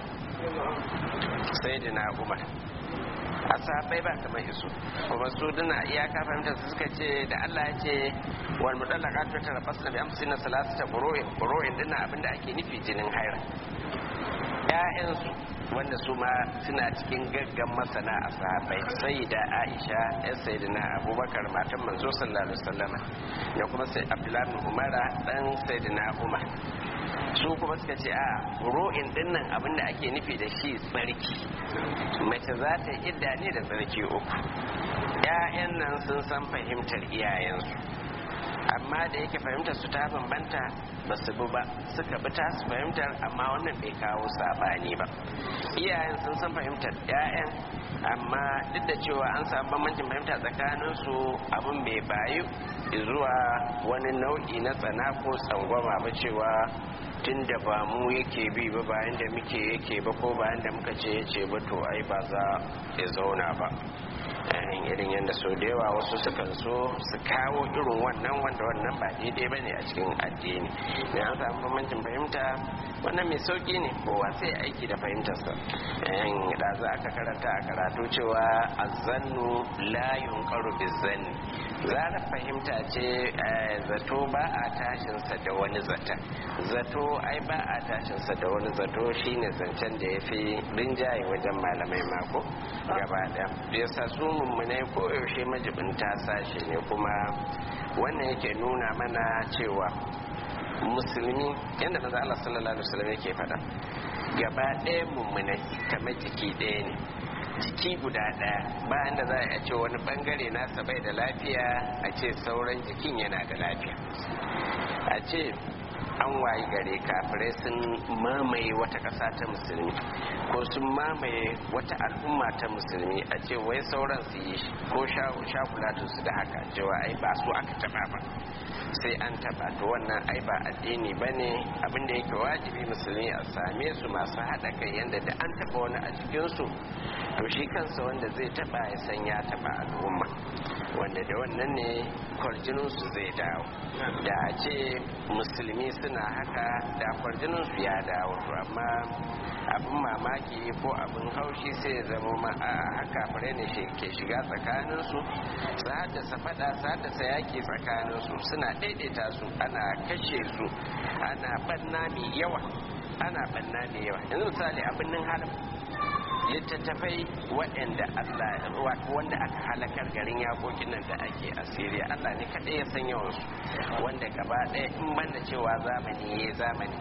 sayyidina umar a sahabbai ba kamar isu kuma su duna iyaka fahimtar su suka ce da Allah ya ce wal mudallaqat ta tarabasna bi amsina salasata qur'in qur'in dinna abinda ake nufi jinin haira ƴaƴansu wanda su ma suna cikin gaggan masana a sahabbai sai da Aisha ƴan sayyidina Abubakar matan manzo sallallahu alaihi wasallama da kuma sai Abdullahi bin Umara dan sayyidina Umar su kuma suka ce a ro'in dinnan abinda ake nufi da shi tsarki mace za ta idda ne da tsarki uku ‘ya'yan nan sun san fahimtar iyayensu amma amma da yake fahimtar su ta bambanta ba su bi ba suka bi ta su fahimtar amma wannan bai kawo sabani ba iyayen sun san fahimtar 'ya'yan amma duk da cewa an samu bambancin fahimta tsakanin su abin bai bayu zuwa wani nau'i na tsana ko tsangwama ba cewa tun da ba mu yake bi ba bayan da muke yake ba ko bayan da muka ce yace ba to ai ba za ya zauna ba yayin irin yadda so da yawa wasu sukan so su kawo irin wannan wanda wannan ba daidai ba ne a cikin addini ne an samu bambancin fahimta wannan mai sauki ne kowa sai aiki da fahimtarsa yayin da za aka karanta a karatu cewa azannu la yunqaru bizanni zara fahimta ce zato ba a tashinsa da wani zata zato ai ba a tashinsa da wani zato shine zancen da ya fi rinjaye wajen malamai mako gaba ɗaya yasa su mummunai ko yaushe majibinta sashe ne kuma wannan yake nuna mana cewa musulmi yadda maza Allah sallallahu alaihi wasallam yake faɗa gaba ɗaya mummunai kamar jiki ɗaya ne jiki guda ɗaya bayan da za a ce wani bangare nasa bai da lafiya a ce sauran jikin yana da lafiya a ce an wayi gare kafirai sun mamaye wata ƙasa ta musulmi ko sun mamaye wata al'umma ta musulmi a ce wai sauran su yi ko shakulatun su da haka cewa ai ba su aka taba ba sai an taba to wannan ai ba addini ba ne abinda yake wajibi musulmi a same su masu haɗa kai yadda da an taba wani a cikinsu to shi kansa wanda zai taba ya san ya taba al'umma wanda da wannan ne kwarjininsu zai dawo da a ce musulmi suna haka da kwarjininsu ya dawo to amma abin mamaki ko abin haushi sai zama ma a haka fure ne ke shiga tsakaninsu su haddasa fada su haddasa yaki tsakaninsu suna daidaita su ana kashe su ana banna mai yawa ana banna mai yawa yanzu misali abin nan haram littattafai waɗanda Allah wanda aka halakar garin yakokin nan da ake a Syria Allah ne kaɗai ya san yawansu wanda gaba ɗaya in banda cewa zamani ya zamani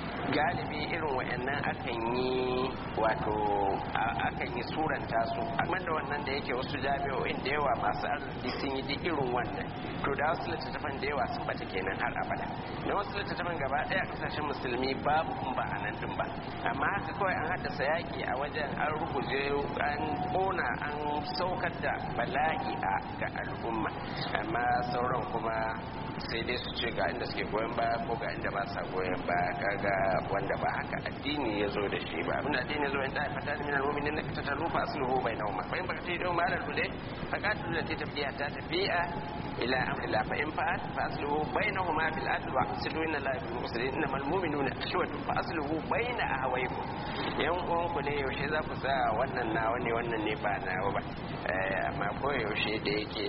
galibi irin waɗannan akan yi wato akan yi suranta su amma da wannan da yake wasu jami'o'in da yawa masu arziki sun yi duk irin wannan to da wasu littattafan da yawa sun bata kenan har abada da wasu littattafan gaba ɗaya kasashen musulmi babu kun ba a nan din ba amma haka kawai an haddasa yaƙi a wajen an ruguje an ƙona an saukar da bala'i a ga al'umma amma sauran kuma sai dai su ce ga inda suke goyon baya ko ga inda ba sa goyon baya kaga wanda ba haka addini ya zo da shi ba abin addini ya zo inda ya fata da minal mu'minin na kita tarufa asluhu bainahuma fa in baka ta yau malal bude fa qatilu lati tafiya ta tafiya ila amri la fa in fa'at fa asluhu bainahuma bil adl wa aslu inna la yuhibbu muslimin innamal mu'minuna ikhwatu fa asluhu baina ahwaykum yan uwan ku ne yaushe za ku sa wannan nawa ne wannan ne ba nawa ba amma ko yaushe da yake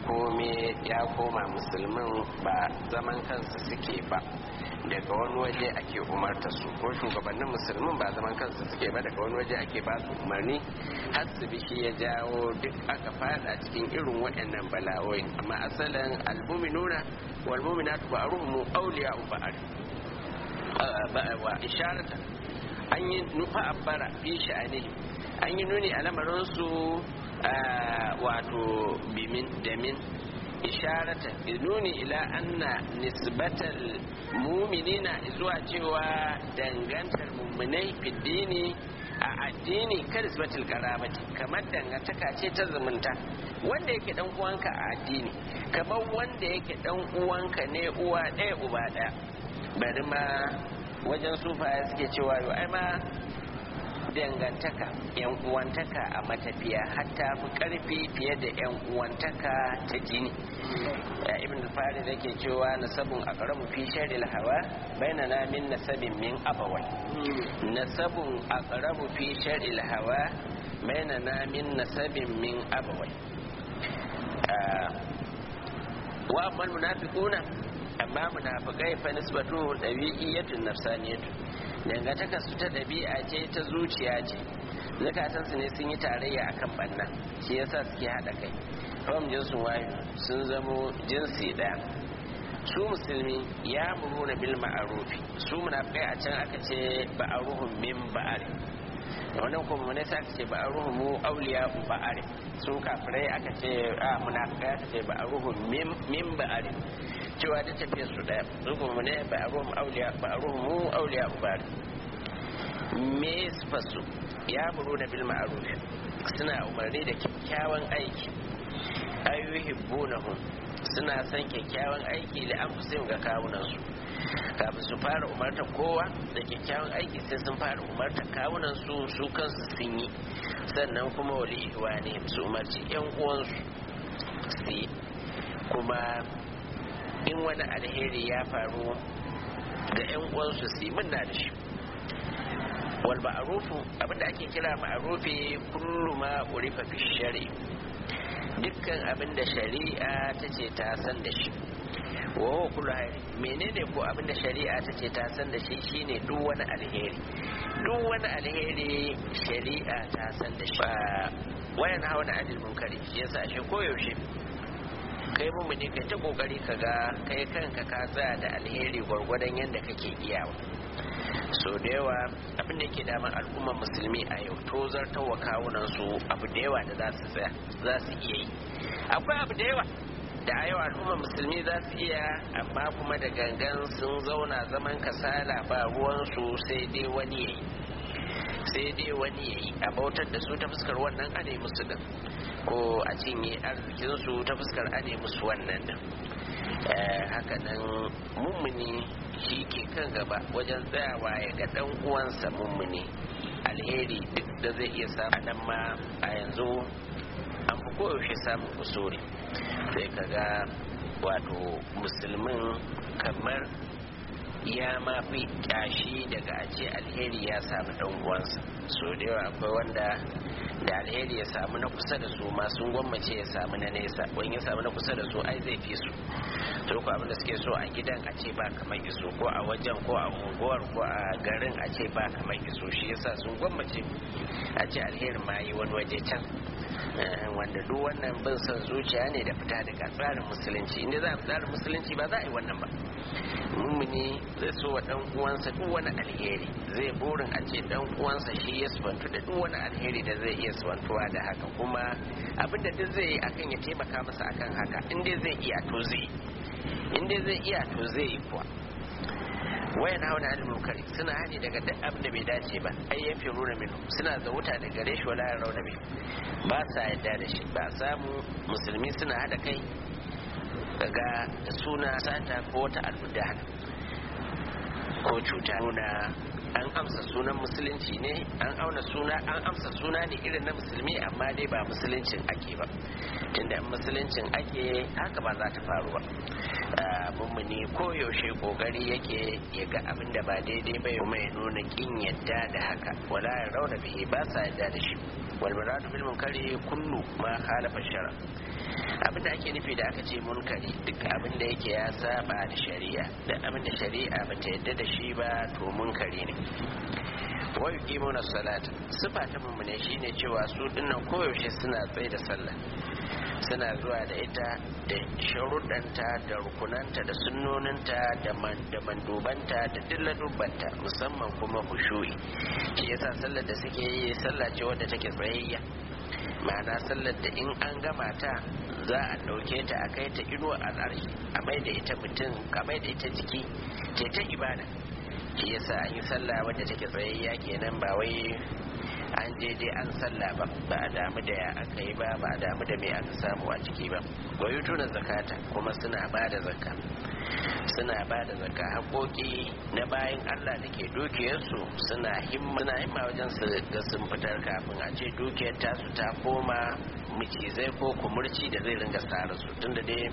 komai ya koma musulmin ba zaman kansu suke ba daga wani waje ake umarta su ko shugabannin musulmin ba zaman kansu suke ba daga wani waje ake ba su umarni har su bishi ya jawo duk aka fada cikin irin waɗannan bala'o'i amma asalin almuminuna wal muminatu ba'ruhum awliya ba'ar wa isharata an yi nufa abbara fi sha'ani an yi nuni a lamarin su wato bimin da min isharata nuni ila anna nisbatal muminina zuwa cewa dangantar mummunai fiddini a addini kan nisbatul karabati kamar dangantaka ce ta zumunta wanda yake dan uwanka a addini kamar wanda yake dan uwanka ne uwa ɗaya uba ɗaya bari ma wajen sufaya suke cewa yau ai ma dangantaka yan uwantaka a matafiya hatta fi karfi fiye da yan uwantaka ta jini ya ibn al-farid yake cewa nasabun aqrabu fi sharil hawa bainana min nasabin min abawai nasabun aqrabu fi sharil hawa bainana min nasabin min abawai wa amma munafiquna amma munafiqai fa nisbatu dabi'iyatun nafsaniyatu dangantaka su ta ɗabi'a ce ta zuciya ce zukatansu ne sun yi tarayya akan banna shi yasa suke haɗa kai rom jinsin wayo sun zamo jinsi ɗaya su musulmi ya muruna bil ma'arufi su munafikai a can aka ce ba'aruhum min ba'ari wannan kuma ne sai aka ce ba'aruhum mu auliya ba'ari su kafirai aka ce a munafikai aka ce ba'aruhum min ba'ari cewa da tafiyar su daya zuwa ne ba a ruhun auliya ba a ruhun mu auliya ubari me su ya buru na bil ma'ruf suna umarni da kyakkyawan aiki ayyuhibbunahum suna son kyakkyawan aiki da an fi ga kawunansu kafin su fara umarta kowa da kyakkyawan aiki sai sun fara umarta kawunansu su kansu sun yi sannan kuma wali ihwa ne su umarci yan uwansu su yi kuma in wani alheri ya faru ga yan uwansu su yi murna da shi wal ma'rufu abinda ake kira ma'rufi kullu ma urifa fi shari'a dukkan abin da shari'a ta ce ta san da shi wa kullu hayri menene ko abin da shari'a ta ce ta san da shi shine duk wani alheri duk wani alheri shari'a ta san da shi wayan hawa na adil munkari shi yasa shi koyaushe kai mumuni kai ta kokari ka ga kai kanka ka tsaya da alheri gwargwadon yadda kake iyawa so da yawa abin da ke damar al'ummar musulmi a yau to zartar wa kawunan su abu da yawa da za su tsaya za su iya yi akwai abu da yawa da a yau al'ummar musulmi za su iya amma kuma da gangan sun zauna zaman kasala ba ruwansu sai dai wani ya yi sai dai wani ya yi a bautar da su ta fuskar wannan ane musu din ko a cinye arzikinsu ta fuskar ane musu wannan din haka nan mummuni shi ke kan gaba wajen tsayawa ya ga dan uwansa mummuni alheri duk da zai iya samu nan ma a yanzu an fi koyaushe samun kusuri sai ka ga wato musulmin kamar ya ma fi kyashi daga a ce alheri ya samu dan uwansa so da yawa akwai wanda da alheri ya samu na kusa da su ma sun gwammace ya samu na nesa wani ya samu na kusa da su ai zai fi su to ko abin da suke so a gidan a ce ba kamar iso ko a wajen ko a unguwar ko a garin a ce ba kamar iso shi yasa sun gwammace a ce alherin ma yi wani waje can wanda duk wannan bin son zuciya ne da fita daga tsarin musulunci inda za a tsarin musulunci ba za a yi wannan ba mummuni zai so wa dan uwansa duk wani alheri zai burin a ce dan uwansa shi ya subantu da duk wani alheri da zai iya subantuwa da haka kuma abinda duk zai yi akan ya taimaka masa akan haka inda zai iya to zai inda zai iya to zai yi kuwa wayan hauna anil munkari suna hani daga duk abin da bai dace ba ai yafi rura minu suna zawuta da gare shi wala rauna bi ba sa yadda da shi ba samu musulmi suna hada kai daga suna sata ko wata almudana ko cuta nuna an amsa sunan musulunci ne an auna suna an amsa suna ne irin na musulmi amma dai ba musuluncin ake ba tunda in musuluncin ake haka ba za ta faru ba mummuni ko yaushe kokari yake ya ga abin da ba daidai bai kuma ya nuna kin yadda da haka wala ya rauna bihi ba sa yadda da shi wal muradu bil munkari kullu ma khalafa shara abin da ake nufi da aka ce munkari duk abin da yake ya saba da shari'a da abin da shari'a ba ta yadda da shi ba to munkari ne wa yuqimuna salat sifa ta mummune shine cewa su dinnan koyaushe suna tsaye da sallah suna zuwa da ita da sharuɗanta da rukunanta da sunnoninta da mandubanta da dilladubanta musamman kuma hushu'i shi yasa sallar da suke yi sallah ce wadda take tsayayya ma'ana sallar da in an gama ta za a ɗauke ta a kai ta inuwa al'arshi a mai da ita mutum a mai da ita jiki ce ta ibada shi yasa an yi sallah wadda take tsayayya kenan ba wai an je dai an sallah ba ba a damu da ya aka yi ba ba a damu da me aka samu a ciki ba wayu tuna zakata kuma suna ba da zakka suna ba da zakka haƙoƙi na bayan Allah da ke dukiyarsu suna himma suna himma wajen su ga sun fitar kafin a ce dukiyar tasu ta koma macizai ko kumurci da zai ringa tsara su tunda dai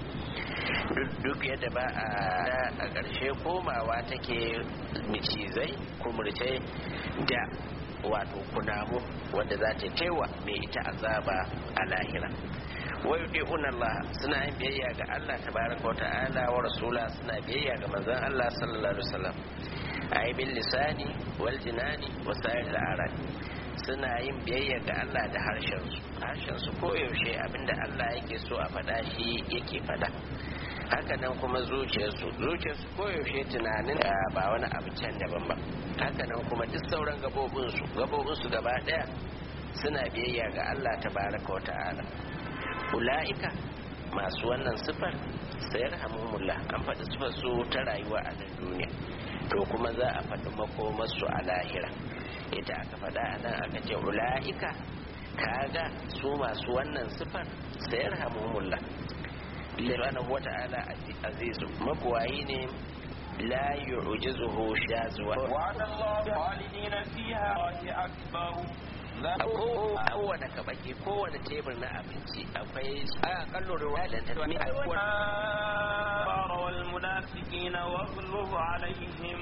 duk yadda ba a ƙarshe komawa take macizai kumurcai da wato kunamu wanda za ta taiwa mai ita azaba a lahira wai yudi'una Allah suna yin biyayya ga Allah tabaraka wa ta'ala wa rasula suna biyayya ga manzon Allah sallallahu alaihi wasallam ay bil lisani wal jinani wa sa'il al suna yin biyayya ga Allah da harshen su harshen su koyaushe abinda Allah yake so a faɗa shi yake faɗa haka nan kuma zuciyarsu zuciyarsu koyaushe tunanin ba wani abu can daban ba haka nan kuma duk sauran gabobinsu gabobinsu gaba ɗaya suna biyayya ga Allah tabaraka wa ta'ala ula'ika masu wannan sifar sayar hamumullah an faɗi sifar su ta rayuwa a nan duniya to kuma za a faɗi makomarsu a lahira ita aka faɗa a nan aka ce ula'ika kaga su masu wannan sifar sayar hamumullah subhanahu wata'ala azizu mabuwayi ne la yu'jizuhu shazwa وعد الله خالدين فيها أكبر a kowane kabaki kowane tebur na abinci akwai a kallo ruwa da ta mi الكفار والمنافقين واغلظ عليهم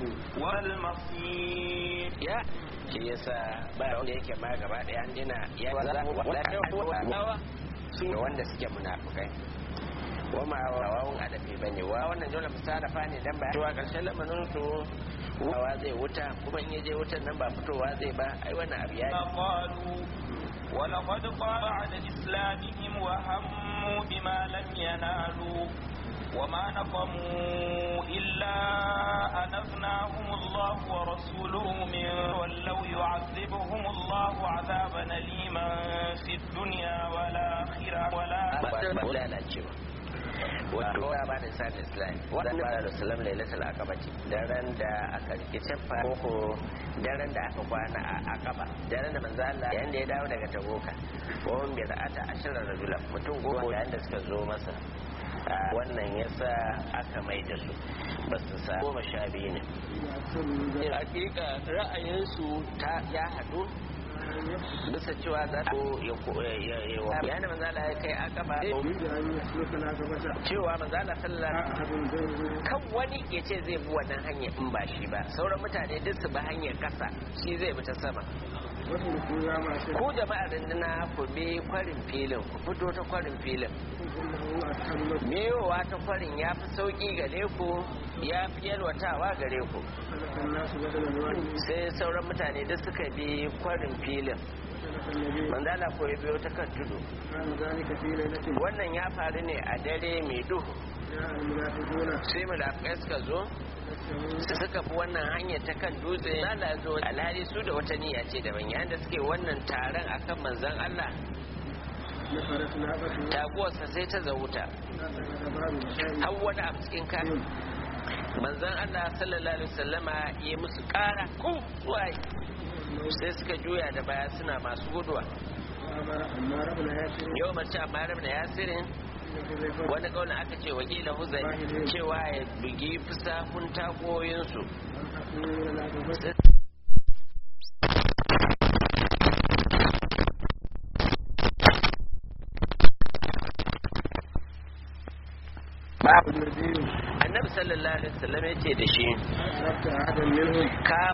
والمصير ya shi yasa ba wanda yake ma gaba daya an dina ya wanda su ne wanda suke munafukai wama wawun adabi bane wa wannan dole musarafa ne dan ba cewa karshen lamarin su wawa zai wuta kuma in yaje wutan nan ba fitowa zai ba ai wannan abu ya قالوا ولقد قال بعد إسلامهم وهموا بما لم ينالوا وما نقموا إلا أن أغناهم الله ورسوله من ولوا يعذبهم الله عذابا أليما في الدنيا والآخرة ولا ba lalacewa wato ya ba da sa da islam wannan ba da salam lailatul aqaba ce daren da aka rike cefa ko daren da aka kwana a aqaba daren da manzo Allah yayin da ya dawo daga taboka ko bi ra'ata ashara rajulan mutum goma yayin da suka zo masa wannan yasa aka mai da su ba su sa goma sha biyu ne hakika ra'ayinsu ta ya haɗu bisa cewa za su ya na manzala ya kai akaba cewa manzala sallallahu kan wani ya ce zai bi wannan hanyar in ba shi ba sauran mutane duk su bi hanyar kasa shi zai bi ta sama ku jama'ar rinduna ku bi kwarin filin ku fito ta kwarin filin meyowa ta kwarin ya fi sauƙi gare ku ya fi yalwatawa gare ku sai sauran mutane duk suka bi kwarin filin manzala ko ya biyo ta kan tudu wannan ya faru ne a dare mai duhu sai munafikai suka zo su suka fi wannan hanyar ta kan dutse zala zo alhali su da wata niyya ce daban yayin da suke wannan taron akan manzan Allah taguwarsa sai ta zauta har wani a cikin kan manzan Allah sallallahu alaihi wasallama ya musu kara ku waye sai suka juya da baya suna masu guduwa yau mace amma rabna yasirin wani kaunin aka ce wakila huzai cewa ya bugi fusafun tagoyinsu annabi sallallahu alaihi wasallam ya ce da shi ka